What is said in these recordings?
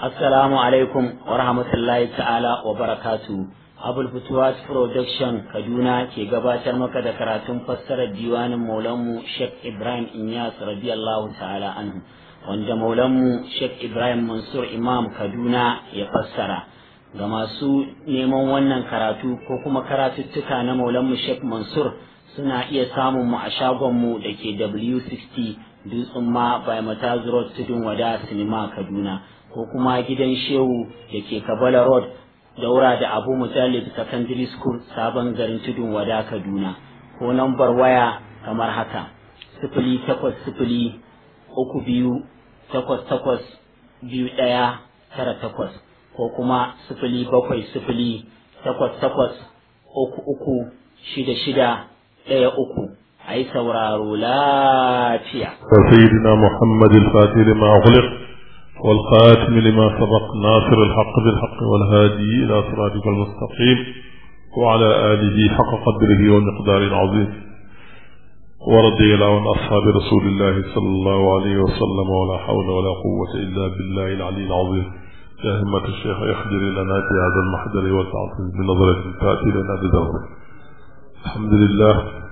Assalamu alaikum wa rahmatullahi ta'ala wa barakatu. Abul Futuwas Production Kaduna ke gabatar maka da karatun fassarar diwanin Maulanmu Sheikh Ibrahim Inyas radiyallahu ta'ala anhu wanda Maulanmu Sheikh Ibrahim Mansur Imam Kaduna ya fassara. Ga masu neman wannan karatu ko kuma karatuttuka na Maulanmu Sheikh Mansur suna iya samun mu a shagonmu da ke W60 Dutsen ma by Mataz Road Tudun Wada Sinima Kaduna. ko kuma gidan shehu da ke kabala road daura da abu mujallid secondary school sabon garin tudun wada kaduna ko nambar waya kamar haka sifili takwas sifili uku biyu takwas takwas biyu ɗaya tara takwas ko kuma sifili bakwai sifili takwas takwas uku uku shida shida ɗaya uku a yi sauraro lafiya. سيدنا محمد الفاتح لما أغلق والخاتم لما سبق ناصر الحق بالحق والهادي إلى صراطك المستقيم وعلى آله حق قدره ومقدار العظيم ورضي الله عن أصحاب رسول الله صلى الله عليه وسلم ولا حول ولا قوة إلا بالله العلي العظيم يا همة الشيخ اخجر لنا في هذا المحضر والتعطيل بنظرة تأتي لنا بدور الحمد لله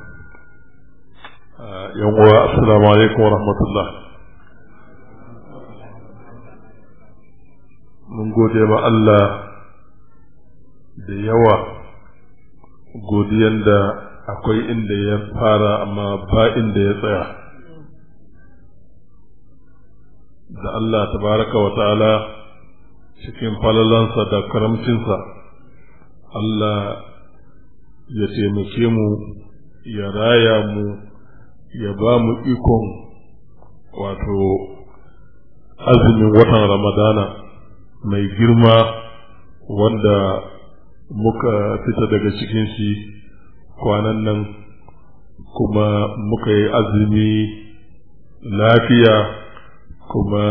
آه يوم السلام عليكم ورحمة الله mun gode ma Allah da yawa godiyan da akwai inda ya fara amma ba inda ya tsaya da Allah tabaraka wa ta'ala cikin falalansa da karamcinsa Allah ya taimake mu ya raya mu ya ba mu ikon wato azumin watan ramadana mai girma wanda muka fita daga cikin shi kwanan nan kuma muka yi azumi lafiya kuma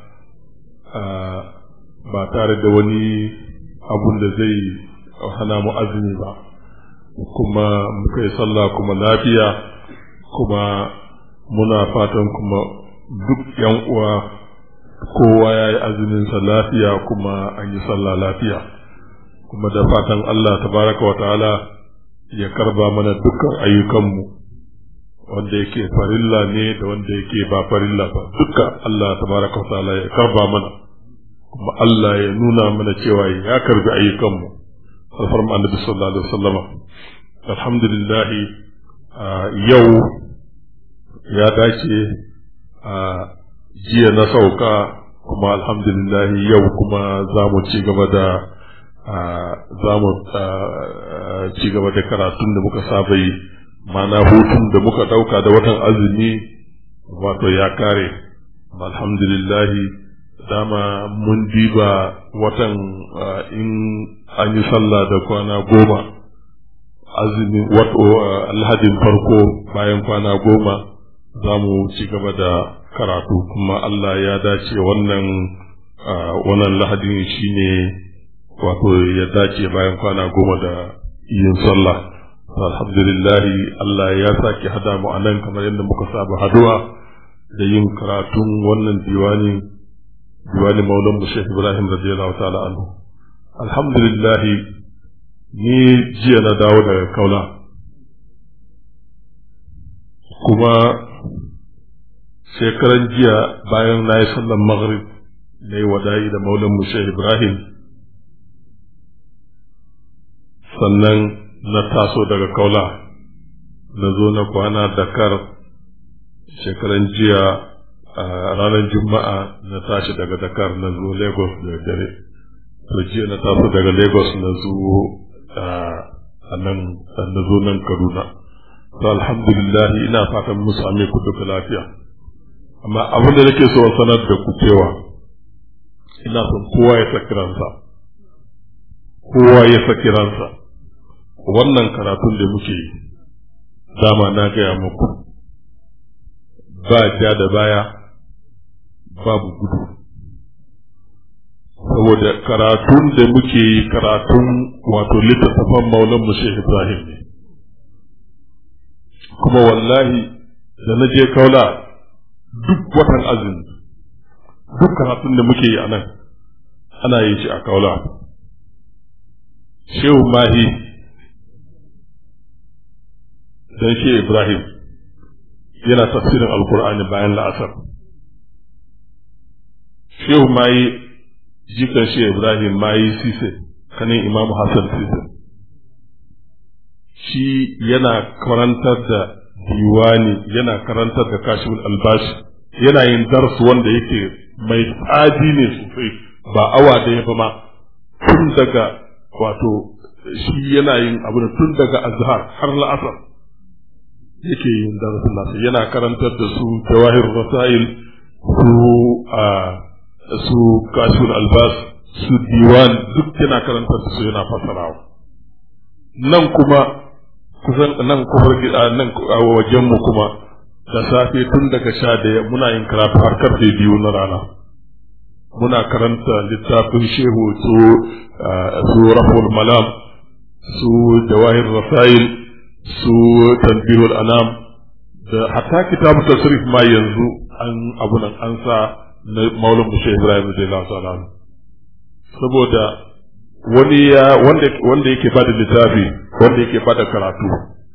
ba tare da wani abun da zai hana mu azumi ba kuma muka yi sallah kuma lafiya kuma muna fatan kuma duk yan uwa kowa ya yi azuminsa lafiya kuma an yi sallah lafiya kuma da fatan Allah tabaraka wa ta'ala ya karba mana dukkan ayyukanmu wanda yake farilla ne da wanda yake ba farilla ba dukkan Allah tabaraka wa ta'ala ya karba mana kuma Allah ya nuna mana cewa ya karbi ayyukanmu alfarma annabi sallallahu alaihi wasallam alhamdulillah yau ya dace a jiya na sauka kuma alhamdulillah yau kuma za mu ci gaba da za mu ci gaba da karatun da muka saba yi mana hutun da muka dauka da watan azumi wato ya kare alhamdulillah dama mun diba watan in an yi sallah da kwana goma azumi wato alhadin farko bayan kwana goma za mu ci gaba da karatu kuma Allah ya dace wannan wannan lahadin shine wato ya dace bayan kwana goma da yin sallah alhamdulillah Allah ya sake hada mu anan kamar yadda muka saba haduwa da yin karatun wannan diwani diwani maulan mu Sheikh Ibrahim radiyallahu ta'ala anhu alhamdulillah ni jiya na dawo daga kaula kuma shekaran jiya bayan na yi sallan maghrib na yi wadayi da maulan mushe ibrahim sannan na taso daga kaula na zo na kwana dakar shekaran jiya a ranar juma'a na tashi daga dakar na zo lagos da dare to jiya na taso daga lagos na zo a nan na zo nan kaduna to alhamdulillah ina fatan mu same ku duka lafiya amma abin da nake so sanar da ku cewa ina son kowa ya saki ransa kowa ya saki ransa wannan karatun da muke yi dama na gaya muku ba ja da baya babu gudu saboda karatun da muke yi karatun wato littattafan maulan mu Ibrahim ne kuma wallahi da na je kaula duk watan azumi duk karatun da muke yi a nan ana yin shi a kaula shehu mahi dan shi ibrahim yana tafsirin alkur'ani bayan la'asar shehu mahi jikan shi ibrahim mahi sise kanin imam hassan sise shi yana karantar da diwani yana karantar da kashifin albashi yana yin darsu wanda yake mai tsadi ne sosai ba awa da ya ma tun daga wato shi yana yin abu da tun daga azhar har la'asar yake yin darasin nasa yana karantar da su jawahir rasail su a su kashifin albas su diwan duk yana karantar da su yana fasarawa nan kuma kusan nan kofar gida nan a wajen mu kuma da safe tun daga sha daya muna yin karatu har karfe biyu na rana muna karanta littafin shehu su su raful malam su jawahir rasail su tanbihul anam da hatta kitabu tasrif ma yanzu an abu nan an sa na maulana mushe ibrahim radiyallahu ta'ala saboda wani ya wanda wanda yake bada littafi wanda yake bada karatu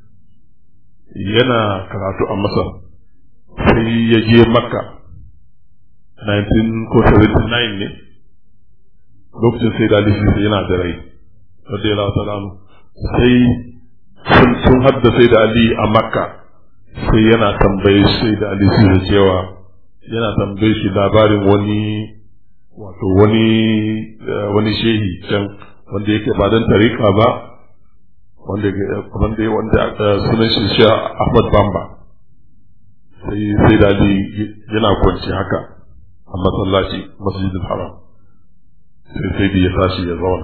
yana karatu a masar sai ya je makka 19 ko 79 ne lokacin sai da lissi yana da rai radiyallahu ta'ala sai sun sun hadda sai da ali a makka sai yana tambaye sai da ali sai cewa yana tambaye shi labarin wani wato wani wani shehi can wanda yake ba dan tarika ba wanda wanda wanda sunan shi shi Ahmad Bamba sai sai da Ali yana kwanci haka a masallaci masjidil haram sai sai da ya tashi ya zauna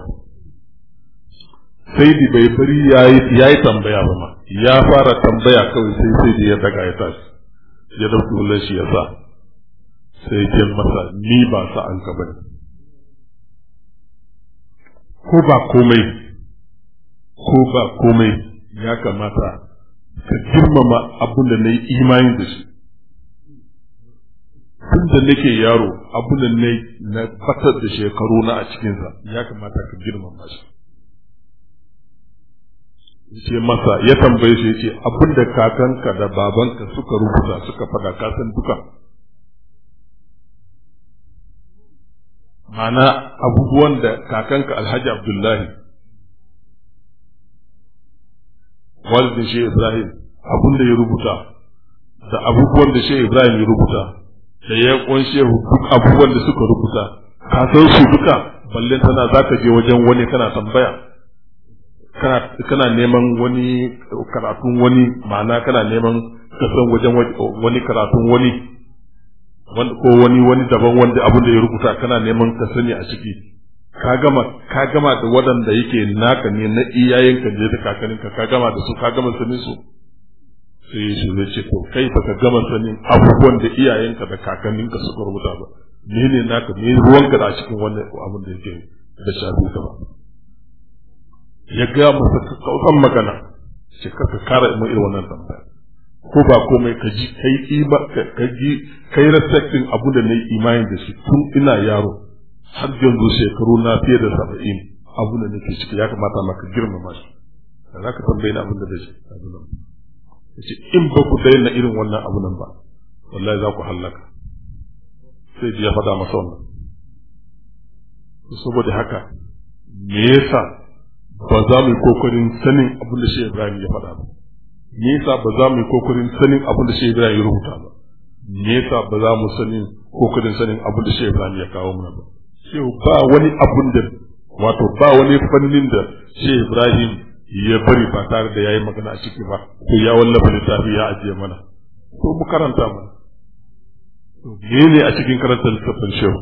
sai da bai bari yayi yayi tambaya ba ma ya fara tambaya kawai sai sai da ya daga ya tashi ya dauki wallan shi ya sa sai ya masa ni ba sa an ka bane ko ba komai ko ba komai ya kamata ka girmama abin da na yi imani da shi tun da nake yaro abin da na na fatar da shekaru na a cikinsa ya kamata ka girmama shi ce masa ya tambaye shi ce abin da kakanka da babanka suka rubuta suka fada kasan duka ma'ana abubuwan da kakanka alhaji abdullahi walidin shi ibrahim abun da ya rubuta da abubuwan da shi ibrahim ya rubuta da ya kunshe duk abubuwan da suka rubuta ka san su duka balle tana zaka je wajen wani kana tambaya kana kana neman wani karatun wani ma'ana kana neman ka san wajen wani karatun wani ko wani wani daban wanda abin da ya rubuta kana neman ka sani a ciki ka gama ka gama da waɗanda yake naka ne na iyayenka je da kakaninka ka gama da su ka gama sanin su sai shi zai ce to kai baka gama sanin abubuwan da iyayenka da kakanninka suka rubuta ba ne ne naka ne ruwanka da a cikin wannan abin da yake da shafi ka ba ya ga masa kausan magana ce ka kara mu irin wannan tambaya ko ba komai ka ji kai ima ka ji kai respecting abu da nayi imani da shi tun ina yaro har yanzu shekaru na fiye da saba'in abu da nake ciki ya kamata maka girmama shi da za ka tambaye ni abin da zai ce in ba ku daina irin wannan abu nan ba wallahi za ku hallaka sai ya faɗa masa wannan saboda haka me yasa ba za mu yi kokarin sanin abin da shi Ibrahim ya faɗa ba me yasa ba za mu yi kokarin sanin abin da shi Ibrahim ya rubuta ba me yasa ba za mu sanin kokarin sanin abin da shi Ibrahim ya kawo mana ba shi ba wani abun da wato ba wani fannin da shi Ibrahim ya bari ba tare da yayi magana a ciki ba ko ya wallafa littafi ya ajiye mana ko mu karanta mana to ne a cikin karanta littafin shehu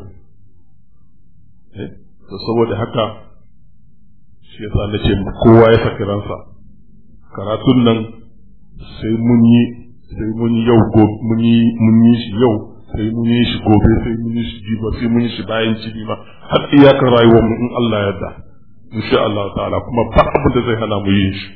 to saboda haka shi yasa na ce kowa ya saki ransa karatun nan sai mun yi sai mun yi yau mun yi mun yi shi yau sai mun yi shi gobe sai mun yi shi jiba sai mun yi shi bayan jibi ma har iyakar rayuwar mu in Allah ya yarda insha Allah ta'ala kuma ba abin da zai hana mu yin shi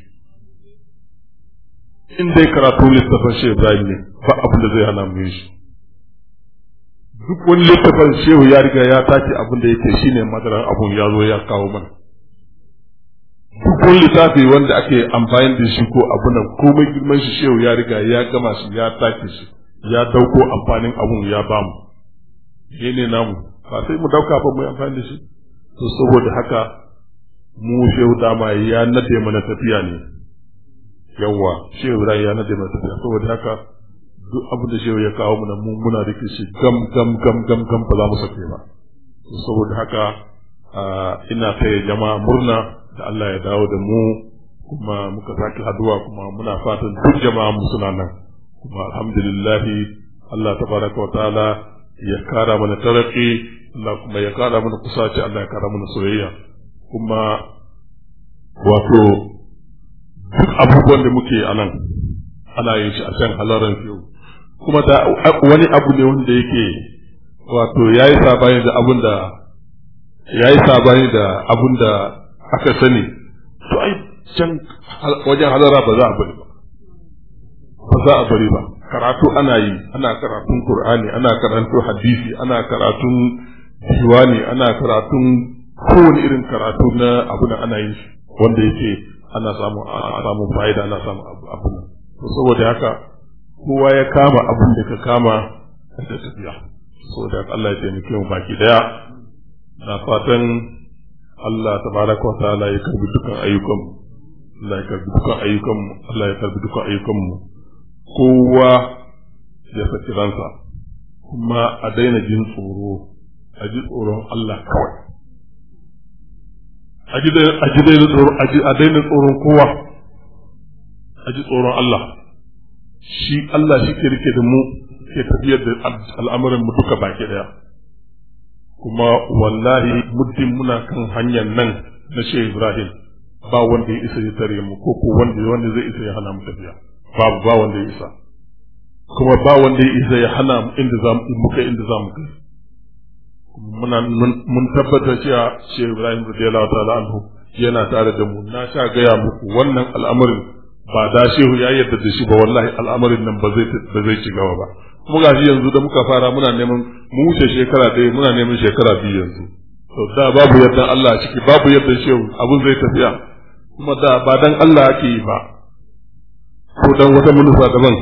in dai karatu littafin shi Ibrahim ne ba abin da zai hana mu yin shi duk wani littafin shehu ya riga ya tace abin da yake shine madaran abun ya zo ya kawo mana duk wani littafi wanda ake amfani da shi ko abu nan komai girman shi shehu ya riga ya gama shi ya tace shi ya dauko amfanin abun ya bamu shi ne namu ba sai mu dauka ba mu yi amfani da shi to saboda haka mu shehu dama ya nade mana tafiya ne yawa shehu ya nade mana tafiya saboda haka duk abin da shehu ya kawo mana mu muna rike shi gam gam gam gam gam ba za mu sake ba saboda haka ina taya jama'a murna da Allah ya dawo da mu kuma muka sake haduwa kuma muna fatan duk jama'a mu suna nan kuma alhamdulillah Allah tabaraka wa ta'ala ya kara mana taraki Allah kuma ya kara mana kusaci Allah ya kara mana soyayya kuma wato duk abubuwan da muke a nan ana yin shi a can halaran fiyo kuma da wani abu ne wanda yake wato ya yi sabani da abun da ya yi sabani da abun da aka sani to ai can wajen halara ba za a bari ba ba za a bari ba karatu ana yi ana karatun qur'ani ana karatun hadisi ana karatun diwani ana karatun kowane irin karatu na abu da ana yin shi wanda yake ana samu samu fa'ida ana samu abu nan to saboda haka kowa ya kama abin da ka kama da tafiya saboda Allah ya taimake mu baki daya na fatan Allah tabaraka wa ta'ala ya karbi dukkan ayyukan Allah ya karbi dukkan ayyukan Allah ya karbi dukkan ayyukan mu kowa ya saki ransa kuma a daina jin tsoro a ji tsoron Allah kawai a ji daina tsoron a daina tsoron kowa a ji tsoron Allah shi Allah shi ke rike da mu ke tafiyar da al'amuran mu duka baki daya kuma wallahi muddin muna kan hanyar nan na Shehu Ibrahim ba wanda ya isa ya tare mu ko ko wanda wanda zai isa ya hana mu tafiya babu ba wanda ya isa kuma ba wanda ya isa ya hana mu inda za mu kai inda za mu kai muna mun tabbata cewa Shehu Ibrahim radiyallahu ta'ala anhu yana tare da mu na sha gaya muku wannan al'amarin ba da shehu ya yarda da shi ba wallahi al'amarin nan ba zai ba zai ci gaba ba kuma gashi yanzu da muka fara muna neman mu wuce shekara ɗaya muna neman shekara biyu yanzu to da babu yadda Allah a ciki babu yadda shehu abun zai tafiya kuma da ba dan Allah ake yi ba ko dan wata manufa daban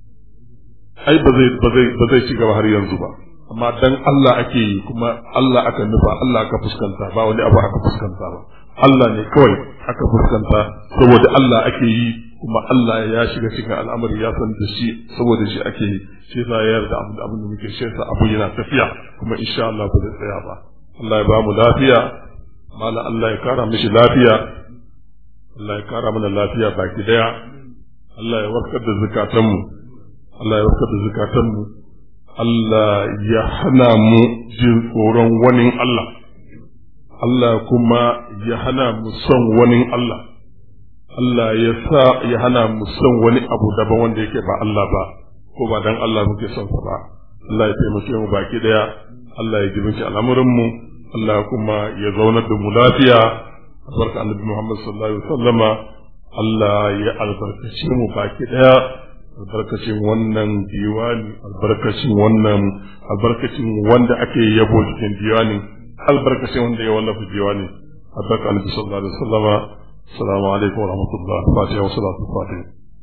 ai ba zai ba zai ba zai ci gaba har yanzu ba amma dan Allah ake yi kuma Allah aka nufa Allah aka fuskanta ba wani abu aka fuskanta ba Allah ne kawai aka fuskanta saboda Allah ake yi kuma Allah ya shiga cikin al'amari ya san da shi saboda shi ake yi shi yasa ya yarda abin abin da muke shi abu yana tafiya kuma insha Allah ba zai tsaya ba Allah ya ba mu lafiya mala Allah ya kara mishi lafiya Allah ya kara mana lafiya baki daya Allah ya warkar da zukatanmu Allah ya warkar da zukatanmu Allah ya hana mu jin tsoron wani Allah Allah kuma ya hana mu son wani Allah Allah ya sa ya hana mu son wani abu daban wanda yake ba Allah ba ko ba dan Allah muke son sa ba Allah ya taimake mu baki daya Allah ya jibinci al'amuran mu Allah kuma ya zaunar da mu lafiya barka annabi Muhammad sallallahu alaihi wasallama Allah ya albarkace mu baki daya albarkacin wannan diwani albarkacin wannan albarkacin wanda ake yabo cikin diwani albarkacin wanda ya wallafa diwani albarka annabi sallallahu alaihi wasallama assalamu alaikum wa rahmatullah fatiha wa salatu fatiha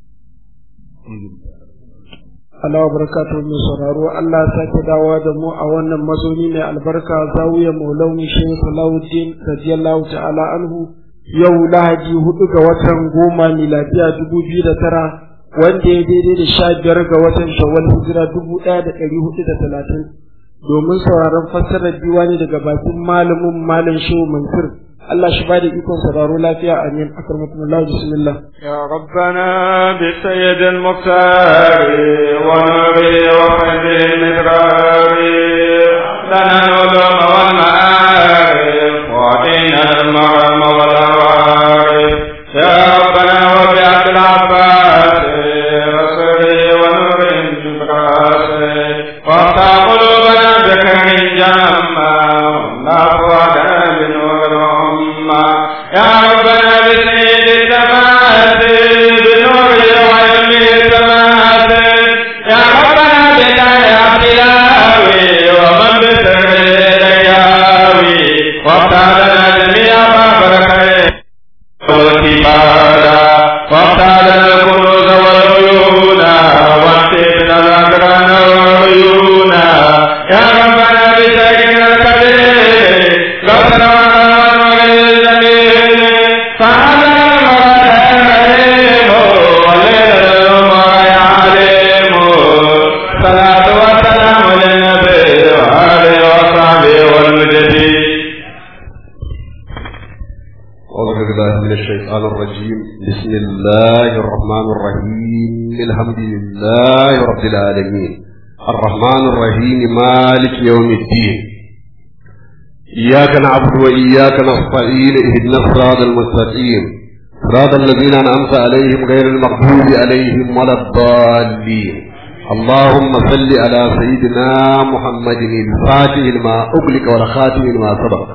Allah barakatu mai sauraro Allah ya sake dawowa da mu a wannan mazauni mai albarka zawiya maulawi shehu Salahuddin radiyallahu ta'ala anhu yau lahadi hudu ga watan goma miladiya dubu biyu da tara wanda ya daidai da sha biyar ga watan shawwal hijira dubu ɗaya da ɗari hudu da talatin domin sauraron fassarar diwani daga bakin malamin malam shehu mansur Allah shi ba da ikon sauraro lafiya amin akramakumullah bismillah يا ربنا بسيد المختار ونبي وخير المدرار لنا العلوم والمعارف وعطينا المرم والعوارف يا ربنا وبعث العباس وسري ونور الجبراس وافتح قلوبنا بخير جما ونافعنا بنور الأمة يا ربنا بسيد السماوات بنور وعلم السماوات يا ربنا بداية تلاوي بالله من الشيطان الرجيم بسم الله الرحمن الرحيم الحمد لله رب العالمين الرحمن الرحيم مالك يوم الدين إياك نعبد وإياك نستعين اهدنا الصراط المستقيم صراط الذين أنعمت عليهم غير المغضوب عليهم ولا الضالين اللهم صل على سيدنا محمد الفاتح لما أغلق والخاتم لما سبق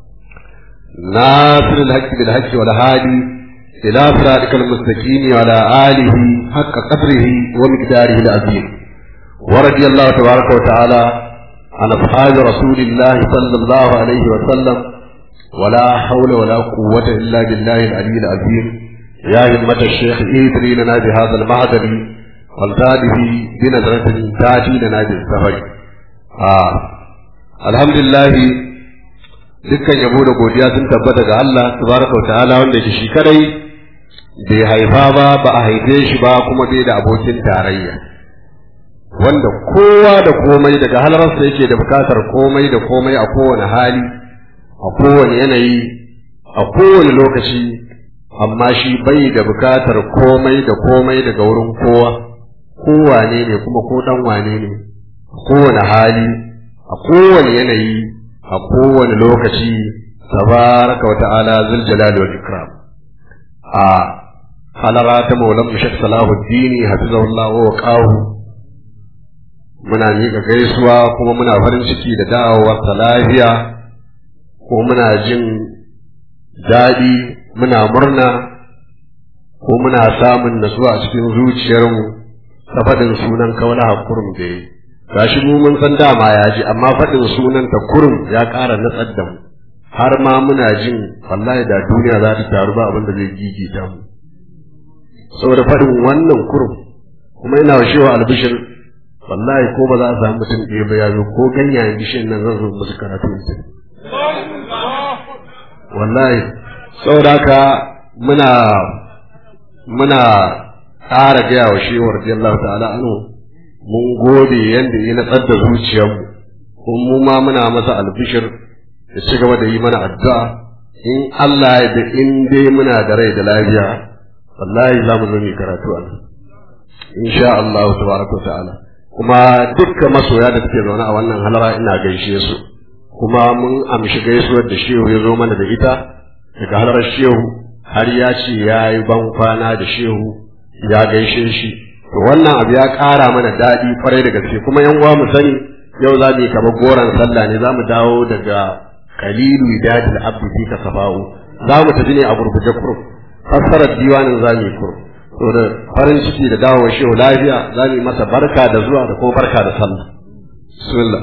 ناصر الحق بالحق والهادي إلى صراطك المستقيم وعلى آله حق قدره ومقداره العظيم ورضي الله تبارك وتعالى عن أصحاب رسول الله صلى الله عليه وسلم ولا حول ولا قوة إلا بالله العلي العظيم يا همة الشيخ إيدري لنا بهذا المعدل والتاته بنظرة تاتي لنا بالسفر آه. الحمد لله dukkan yabo da godiya sun tabbata ga Allah tabaraka wa ta'ala wanda yake shi kadai bai haifa ba ba a haife shi ba kuma bai da abokin tarayya wanda kowa da komai daga halararsa yake da bukatar komai da komai a kowane hali a kowane yanayi a kowane lokaci amma shi bai da bukatar komai da komai daga wurin kowa kowane ne kuma ko dan wane ne a kowane hali a kowane yanayi a kowane lokaci tabaraka wa ta'ala zul jalali wal ikram a halara ta maulan mushak salahuddin hafizahullah wa qahu muna miƙa gaisuwa kuma muna farin ciki da da'awar ta lafiya ko muna jin daɗi muna murna ko muna samun nasuwa a cikin zuciyarmu ta faɗin sunan kaula hakurum da yi gashi mu mun san dama ya ji amma faɗin sunan ta kurum ya ƙara natsar da mu har ma muna jin wallahi da duniya za ta taru ba abin da zai gigita mu saboda faɗin wannan kurum kuma ina wa shewa albishir wallahi ko ba za a samu mutum ɗaya ba ya zo ko ganyayen bishiyar nan zan zo musu karatu mutum wallahi saboda haka muna muna ƙara gaya wa shewar radiyallahu ta'ala anhu mun gode yadda ya natsar da zuciyarmu kuma mu ma muna masa albishir da ci gaba da yi mana addu'a in Allah ya da in dai muna da rai da lafiya wallahi za mu zo mu karatu a nan insha Allah tabaraka wa ta'ala kuma dukkan masoya da suke zaune a wannan halara ina gaishe su kuma mun amshi gaisuwar da shehu ya zo mana da ita daga halarar shehu har ya ce ya yi ban kwana da shehu ya gaishe shi to wannan abu ya ƙara mana daɗi kwarai da gaske kuma yan uwa mu sani yau za mu yi kamar goron sallah ne za mu dawo daga kalilu idadil abdi fi kasafa'u za mu tafi ne a gurguje kurum fassarar diwanin za mu yi kurum to da farin ciki da dawo shehu lafiya za mu yi masa barka da zuwa da kuma barka da sallah bismillah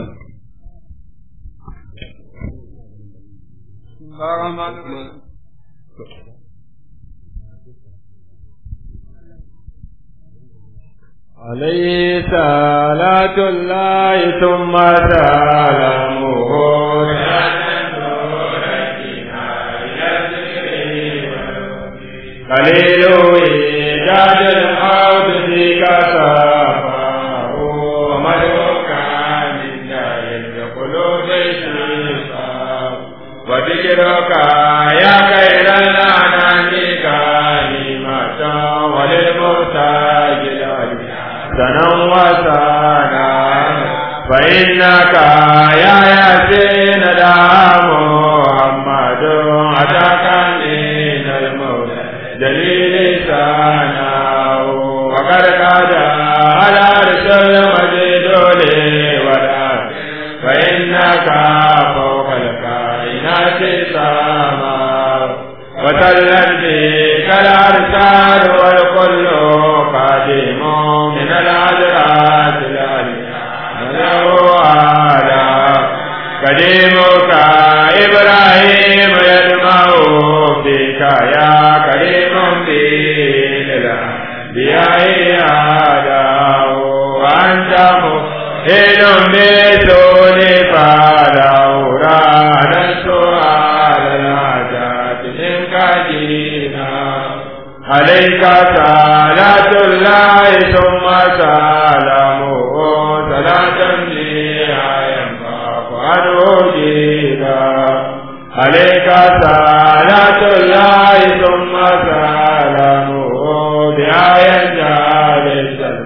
عليه صلاة الله ثم سلامه قليل إيجاد الحوض فيك صفاه ومدعوك من جاهل بقلوب الشفاء وذكرك يا خير الأنام كلمة وللمحتاج سنا وسنا فإنك يا ياسين لا محمد أتاك من الموت جليل سنا وقد قاد على رسول مجد لي ولا فإنك فوق الكائنات سما وسلم بك الأرسال والكل قادم من العذرات له على قديمك إبراهيم يدمع فيك يا كريم بين الأنبياء هذا وأنت مهل بسول فلولا السؤال العجاب منك دينا عليك صلاة الله ثم سلامه صلاة لها ينفع عنه جيدا عليك صلاة الله ثم سلامه بآية جالسا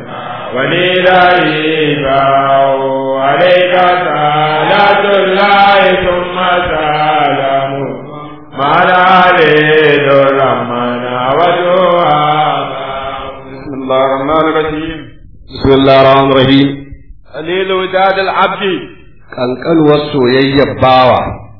ولله عليك صلاة الله ثم سلامه ما العليل الرحمن ودعاء بسم الله الرحمن الرحيم بسم الله الرحمن الرحيم قليل وداد العبد kankanuwar soyayyar bawa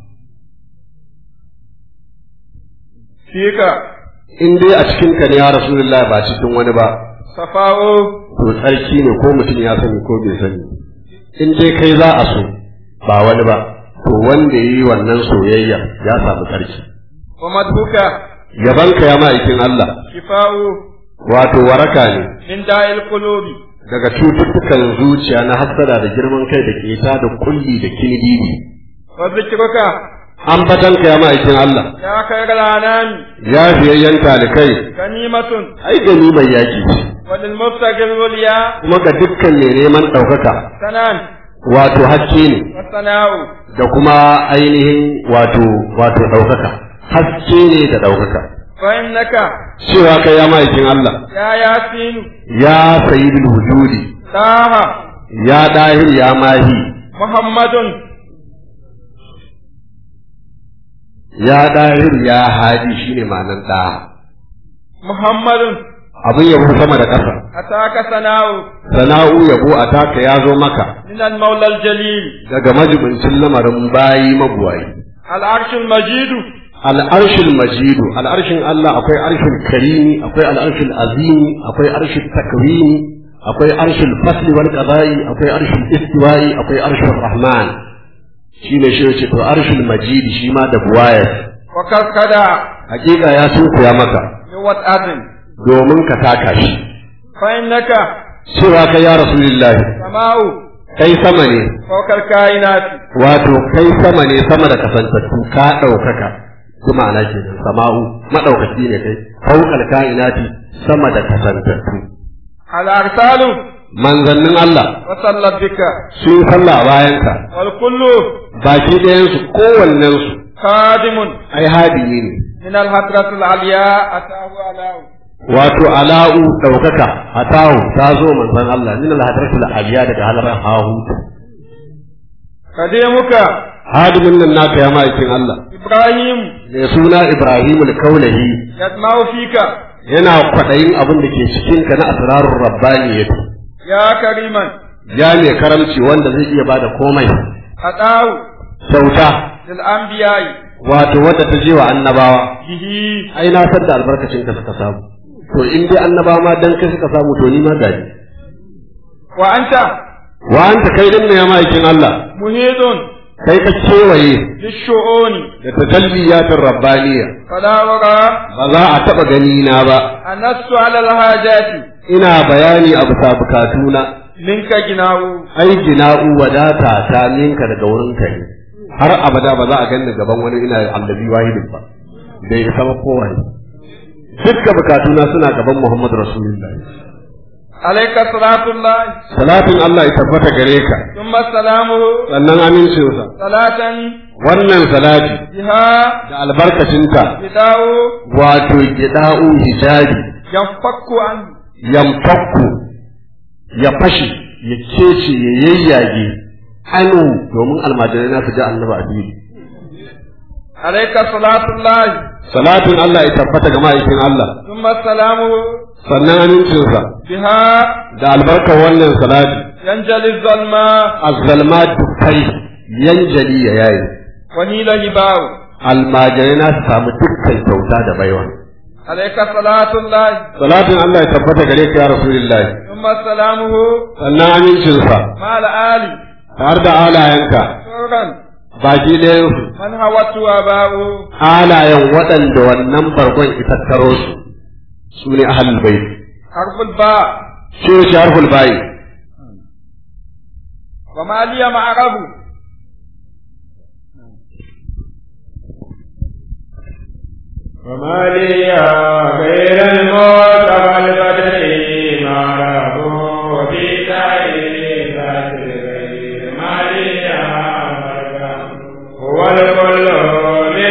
فيك in dai a cikin ka ne ya rasulullahi ba cikin wani ba صفاء to tsarki ne ko mutum ya sani ko bai sani in dai kai za a so ba wani ba to wanda ya yi wannan soyayya ya samu tsarki ومدهوك yabanka ya ma'aikin Allah شفاء wato waraka ne من داء القلوب daga cututtukan zuciya na hassada da girman kai da keta da kulli da kinidini وذكرك ambatanka ya ma'aikin Allah يا خير الأنام ya fiyayyen talikai غنيمة ai gani mai yaki ce وللمبتغي العليا kuma ga dukkan mai neman ɗaukaka سنان wato haske ne والثناء da kuma ainihin wato wato ɗaukaka haske ne da ɗaukaka فإنك cewa kai ya ma'aikin Allah يا ياسين ya sayyidul wujudi طه ya dahir ya mahi محمد ya dahir ya hadi shine ma'anar da محمد abin yabo sama da ƙasa أتاك ثناء sana'u yabo a taka ya zo maka من المولى الجليل daga majibincin lamarin bayi mabuwayi العرش المجيد al'arshin majidu al'arshin Allah akwai arshin karimi akwai al'arshin azimi akwai arshin takwini akwai arshin fasli wal qada'i akwai arshin istiwa'i akwai arshin rahman shi ne shi ce to arshin majidi shi ma da buwayar وكركدا hakika ya sunkuya maka بوطأة domin ka taka shi فإنك cewa kai ya rasulullahi سماء kai sama ne فوق الكائنات wato kai sama ne sama da kasantattu ka ɗaukaka su ma'ana ke nan sama'u maɗaukaki ne kai fauƙal ka'inati sama da kasantattu الأرسال manzannin Allah وصلت بك sun yi sallah a bayanka والكل baki ɗayansu kowannensu خادم ai hadimi ne من الحضرة العليا أتاه علاه wato ala'u ɗaukaka atahu ta zo manzan Allah min al-hadratul aliya daga halarar hahu قديمك hadimin nan naka ya ma'aikin Allah إبراهيم mai suna Ibrahimul Kaulahi يسمع فيك yana kwaɗayin abin da ke cikinka na asrarun rabbaniyati يا كريما ya ne karamci wanda zai iya bada komai أتاه kyauta للأنبياء wato wadda ta je wa annabawa به ai na san da albarkacin ka suka samu to in dai annabawa ma dan kai suka samu to ni ma gani وأنت wa anta kai din ne ya ma'aikin Allah محيط kai ka kewaye للشؤون da tajalliyatin rabbaniya فلا وراء ba za a taɓa gani na ba أنست على الحاجات ina bayani a bisa bukatuna منك جناه ai gina'u wadata ta ninka daga wurinka ne har abada ba za a ganni gaban wani ina allabi wahidin ba bai isa ba kowa ne dukkan bukatuna suna gaban Muhammadu Rasulullahi عليك صلاة الله salatin Allah ya tabbata gare ka ثم سلامه sannan amincinsa صلاة wannan salati بها da albarkacinta بداء wato gida'u hijabi ينفك عنه yamfakku ya fashe ya kece ya yayyage anu domin almajirai na su ji annaba a fili عليك صلاة الله salatin Allah ya tabbata ga ma'aikin Allah ثم سلامه sannan amincinsa بها da albarkar wannan salati ينجلي الظلماء azzalma dukkai yanjali ya yayi ونيل هباء almajirai na su samu dukkan kyauta da baiwa عليك صلاة الله salatin Allah ya tabbata gare ka ya rasulullahi ثم سلامه sannan amincinsa مع الآل har da alayenka سرا baki ɗayansu من هوت آباؤه alayen waɗanda wannan bargon itattaro su su ne ahalul bait حرف الباء shi ne sharhul bayi وما لي معرب وما لي غير الموت والبدر ما له وفي تعيسات الغير ما لي مرجع هو الكل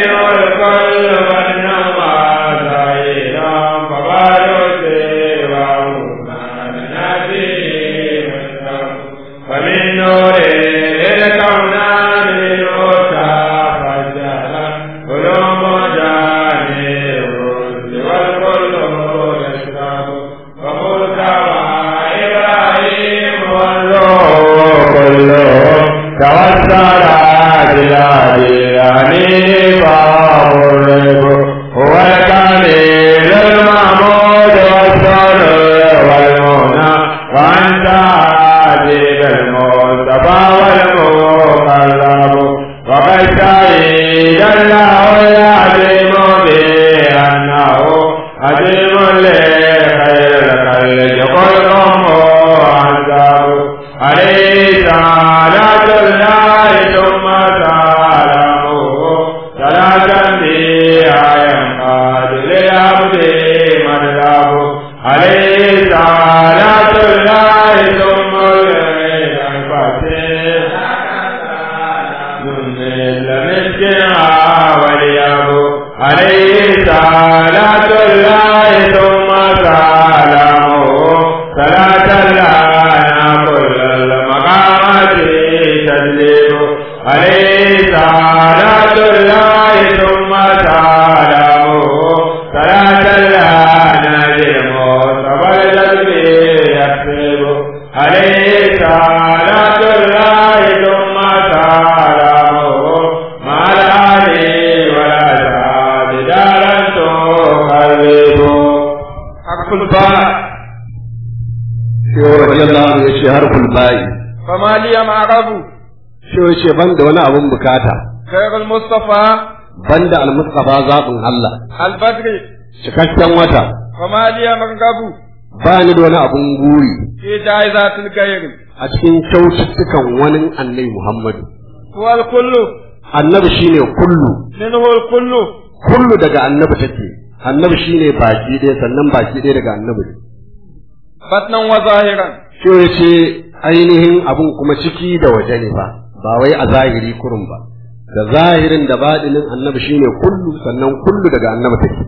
ba'i فما لي معرب shi yace ban da wani abun bukata خير المصطفى ban da almustafa zaɓin Allah البدر cikakken wata فما لي مرغب ba ni da wani abun guri في جائزات الغير a cikin kyaututtukan wani annabi Muhammadu هو الكل annabi shine kullu منه الكل kullu daga annabi take annabi shine baki ɗaya sannan baki ɗaya daga annabi ne بطنا وظاهرا shi yace ainihin abun kuma ciki da waje ne ba ba wai a zahiri kurun ba da zahirin da baɗinin annabi shine kullu sannan kullu daga annabi take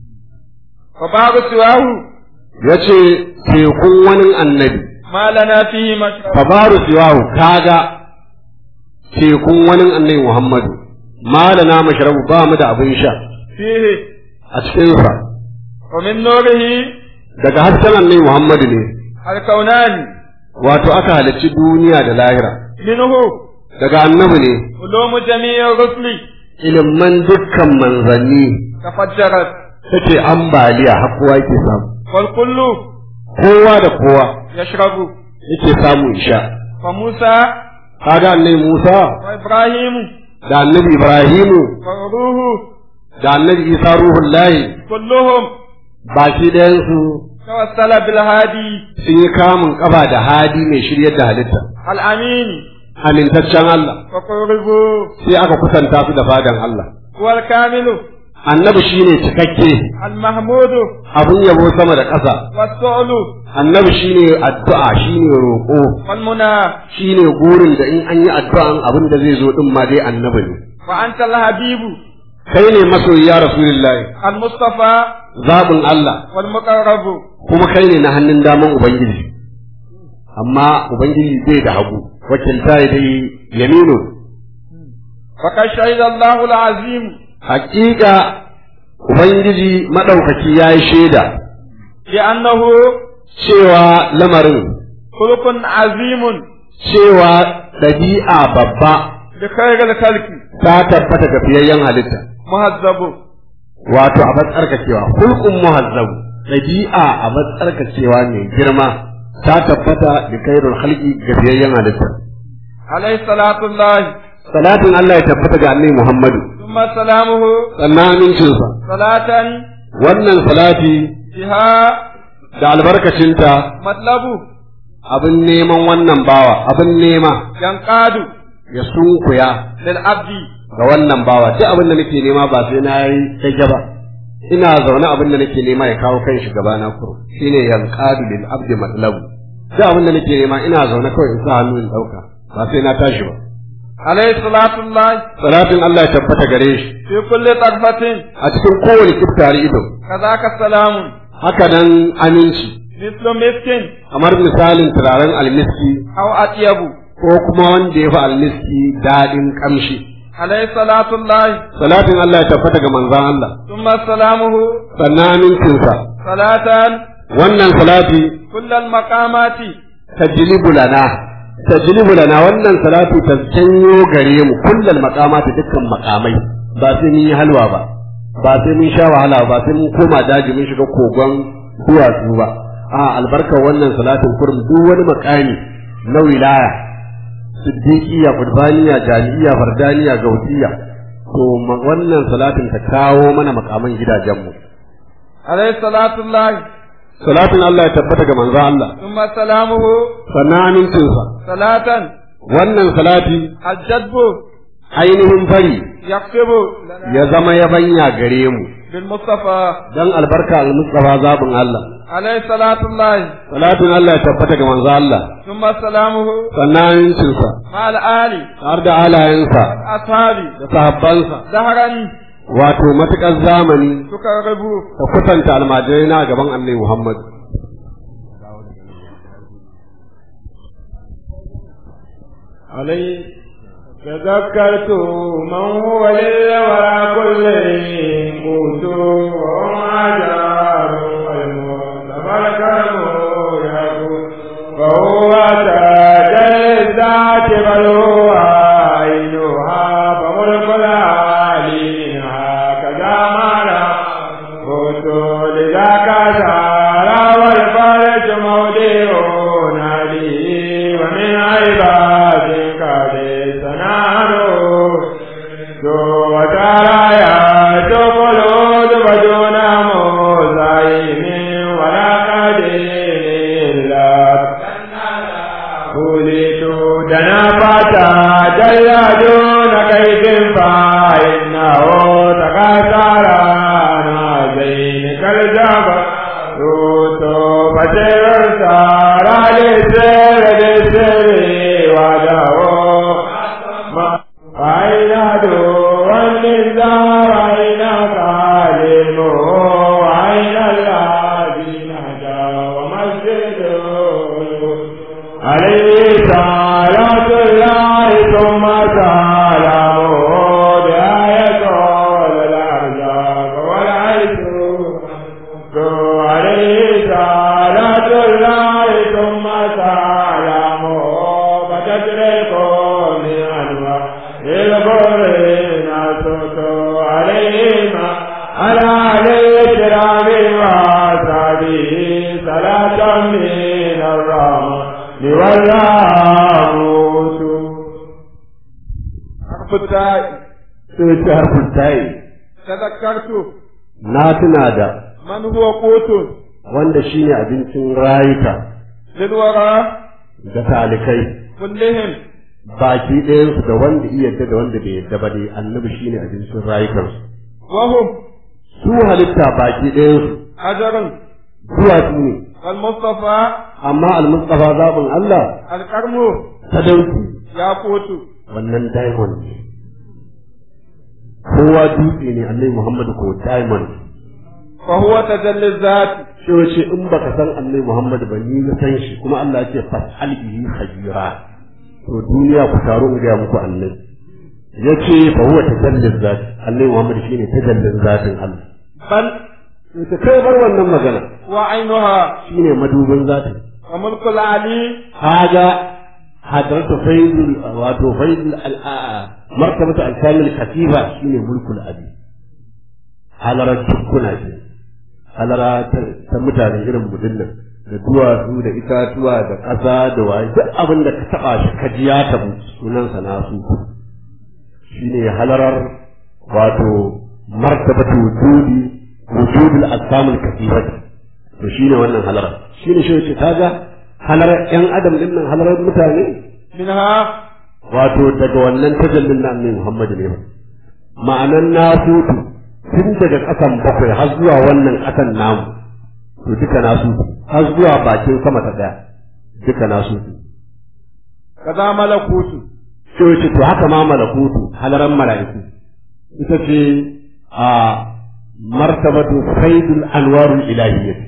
وبعض سواه yace tekun wani annabi ما لنا فيه مشرب fabaru siwahu kaga tekun wani annabi Muhammadu malana mashrabu ba mu da abin sha فيه a cikin sa ومن نوره daga hasken annabi Muhammadu ne الكونان wato aka halarci duniya da lahira منه daga annabi ne علوم جميع الرسل ilimin dukkan manzanni تفجرت take ambaliya har kowa yake samu والكل kowa da kowa يشرب yake samu isha فموسى kaga annabi Musa وإبراهيم da annabi Ibrahimu وروح da annabi Isa ruhullahi كلهم baki ɗayan su توسل بالهادي sun yi kamun ƙafa da hadi mai shiryar da halitta الأمين amintaccen Allah وقربوا sai aka kusanta su da fadan Allah هو الكامل annabi shine cikakke المحمود abun yabo sama da ƙasa والسؤل annabi shine addu'a shine roƙo والمنى shine gurin da in an yi addu'an abin da zai zo din ma dai annabi ne وأنت الحبيب kai ne masoyi ya rasulullahi المصطفى zabin Allah والمقرب kuma kai ne na hannun daman ubangiji amma ubangiji bai da hagu wakilta ya dai yaminu فقد شهد الله العظيم hakika ubangiji madaukaki ya yi shaida بأنه cewa lamarin خلق عظيم cewa ɗabi'a babba بخير الخلق ta tabbata ga fiyayyen halitta مهذب wato a matsarkakewa hulkun muhazzabu ɗabi'a a matsarkakewa mai girma ta tabbata da kairul halki ga fiyayyen halitta عليه صلاة الله salatin Allah ya tabbata ga annabi Muhammadu ثم سلامه sannan amincinsa صلاة wannan salati بها da albarkacinta مطلب abin neman wannan bawa abin nema ينقاد ya sunkuya للعبد ga wannan bawa duk abin da nake nema ba sai na yi tage ba ina zaune abin da nake nema ya kawo kan shi gaba na kuro shine yanqadu lil abdi matlabu duk abin da nake nema ina zaune kawai in sa hannu in dauka ba sai na tashi ba عليه صلاة الله salatin Allah ya tabbata gare shi في كل طرفة a cikin kowane kiftari ido كذاك السلام haka nan aminci مثل مسك kamar misalin turaren almiski أو أطيب ko kuma wanda ya fi almiski daɗin ƙamshi عليه صلاة الله salatin Allah ya tabbata ga manzon Allah ثم سلامه sannan amincinsa صلاة wannan salati كل المقامات tajlibu lana tajlibu lana wannan salatu ta janyo gare mu kullal maqamati dukkan makamai ba sai mun yi halwa ba ba sai mun sha wahala ba sai mun koma daji mun shiga kogon duwatsu ba a albarkar wannan salatin kurum duk wani makami na wilaya siddiqiya qurbaniya jami'iya fardaniya gautiya to ma- wannan salatin ta kawo mana makaman gidajenmu عليه صلاة الله salatin Allah ya tabbata ga manzo Allah ثم سلامه sannan amincinsa صلاة wannan salati الجدب ainihin fari يكتب ya zama yabanya gare mu بالمصطفى dan albarka al-mustafa zabin Allah عليه صلاة الله salatin Allah ya tabbata ga manzo Allah ثم سلامه sannan amincinsa مع الآل har da alayensa أصحاب da sahabbansa دهرا wato matukar zamani تقرب ka kusanta almajirai na gaban Annabi Muhammad عليه تذكرت من هو للورى كل قوت وعجار المصطفى الكرم يكون وهو تاج الذات بل هو عينها فملك العالي هكذا ما لا قوت لذاك سارى والفرج مودع ناديه وقاتلنا زين كالجبل روتو فتر سارا لسر لسر ودعو ما أين دو النزار أين قادم أين الذين جاءوا مسجد عليه صلاة الله ثم سلامه بآية الأرزاق والعيش عليه صلاة الله ثم سلامه فتدرك من أنواع البرين أسوس عليهما على عليه الكرام وأصحابه صلاة من الرحمن والرحمة حرف التاء sai ta harfin tayi تذكرت na tuna da من هو قوت wanda shine abincin rayuka للورى da talikai كلهم baki ɗayansu da wanda iya yadda da wanda bai yadda ba dai annabi shine abincin rayukansu وهم su halitta baki ɗayansu حجر duwatsu ne المصطفى amma almustafa zaɓin Allah الكرم sadauki ياقوت wannan diamond ne kowa dutse ne annabi Muhammadu ko diamond فهو تجلي الذات shi wace in baka san annabi Muhammadu ba ni na san shi kuma Allah ya ce fas'al bihi khabira to duniya ku taru in ga muku annabi yace fa huwa tajallin zati annabi Muhammadu shine tajallin zatin Allah بل to ta kai bar wannan magana وعينها shine madubin zatin وملك العلي haga hadratu faidul wato faidul al'a martabatu al-kamil katiba shine mulkul abi halarar tukuna ce halara ta mutane irin mudin nan da duwatsu da itatuwa da ƙasa da waye duk abin da ka taɓa shi ka ji ya tabu sunansa nasu shine halarar wato martabatu wujudi wujudul asmamul kathirati to shine wannan halarar shine shi yace kaga halarar yan adam din nan halarar mutane منها wato daga wannan tajallin na annabi Muhammad ne ma'anan nasutu tun daga ƙasan bakwai har zuwa wannan ƙasan namu to duka nasutu har zuwa bakin sama ta daya duka nasutu كذا ملكوت sai wace to haka ma malakutu halaran mala'iku ita ce a martabatu faidul anwarul ilahiyyah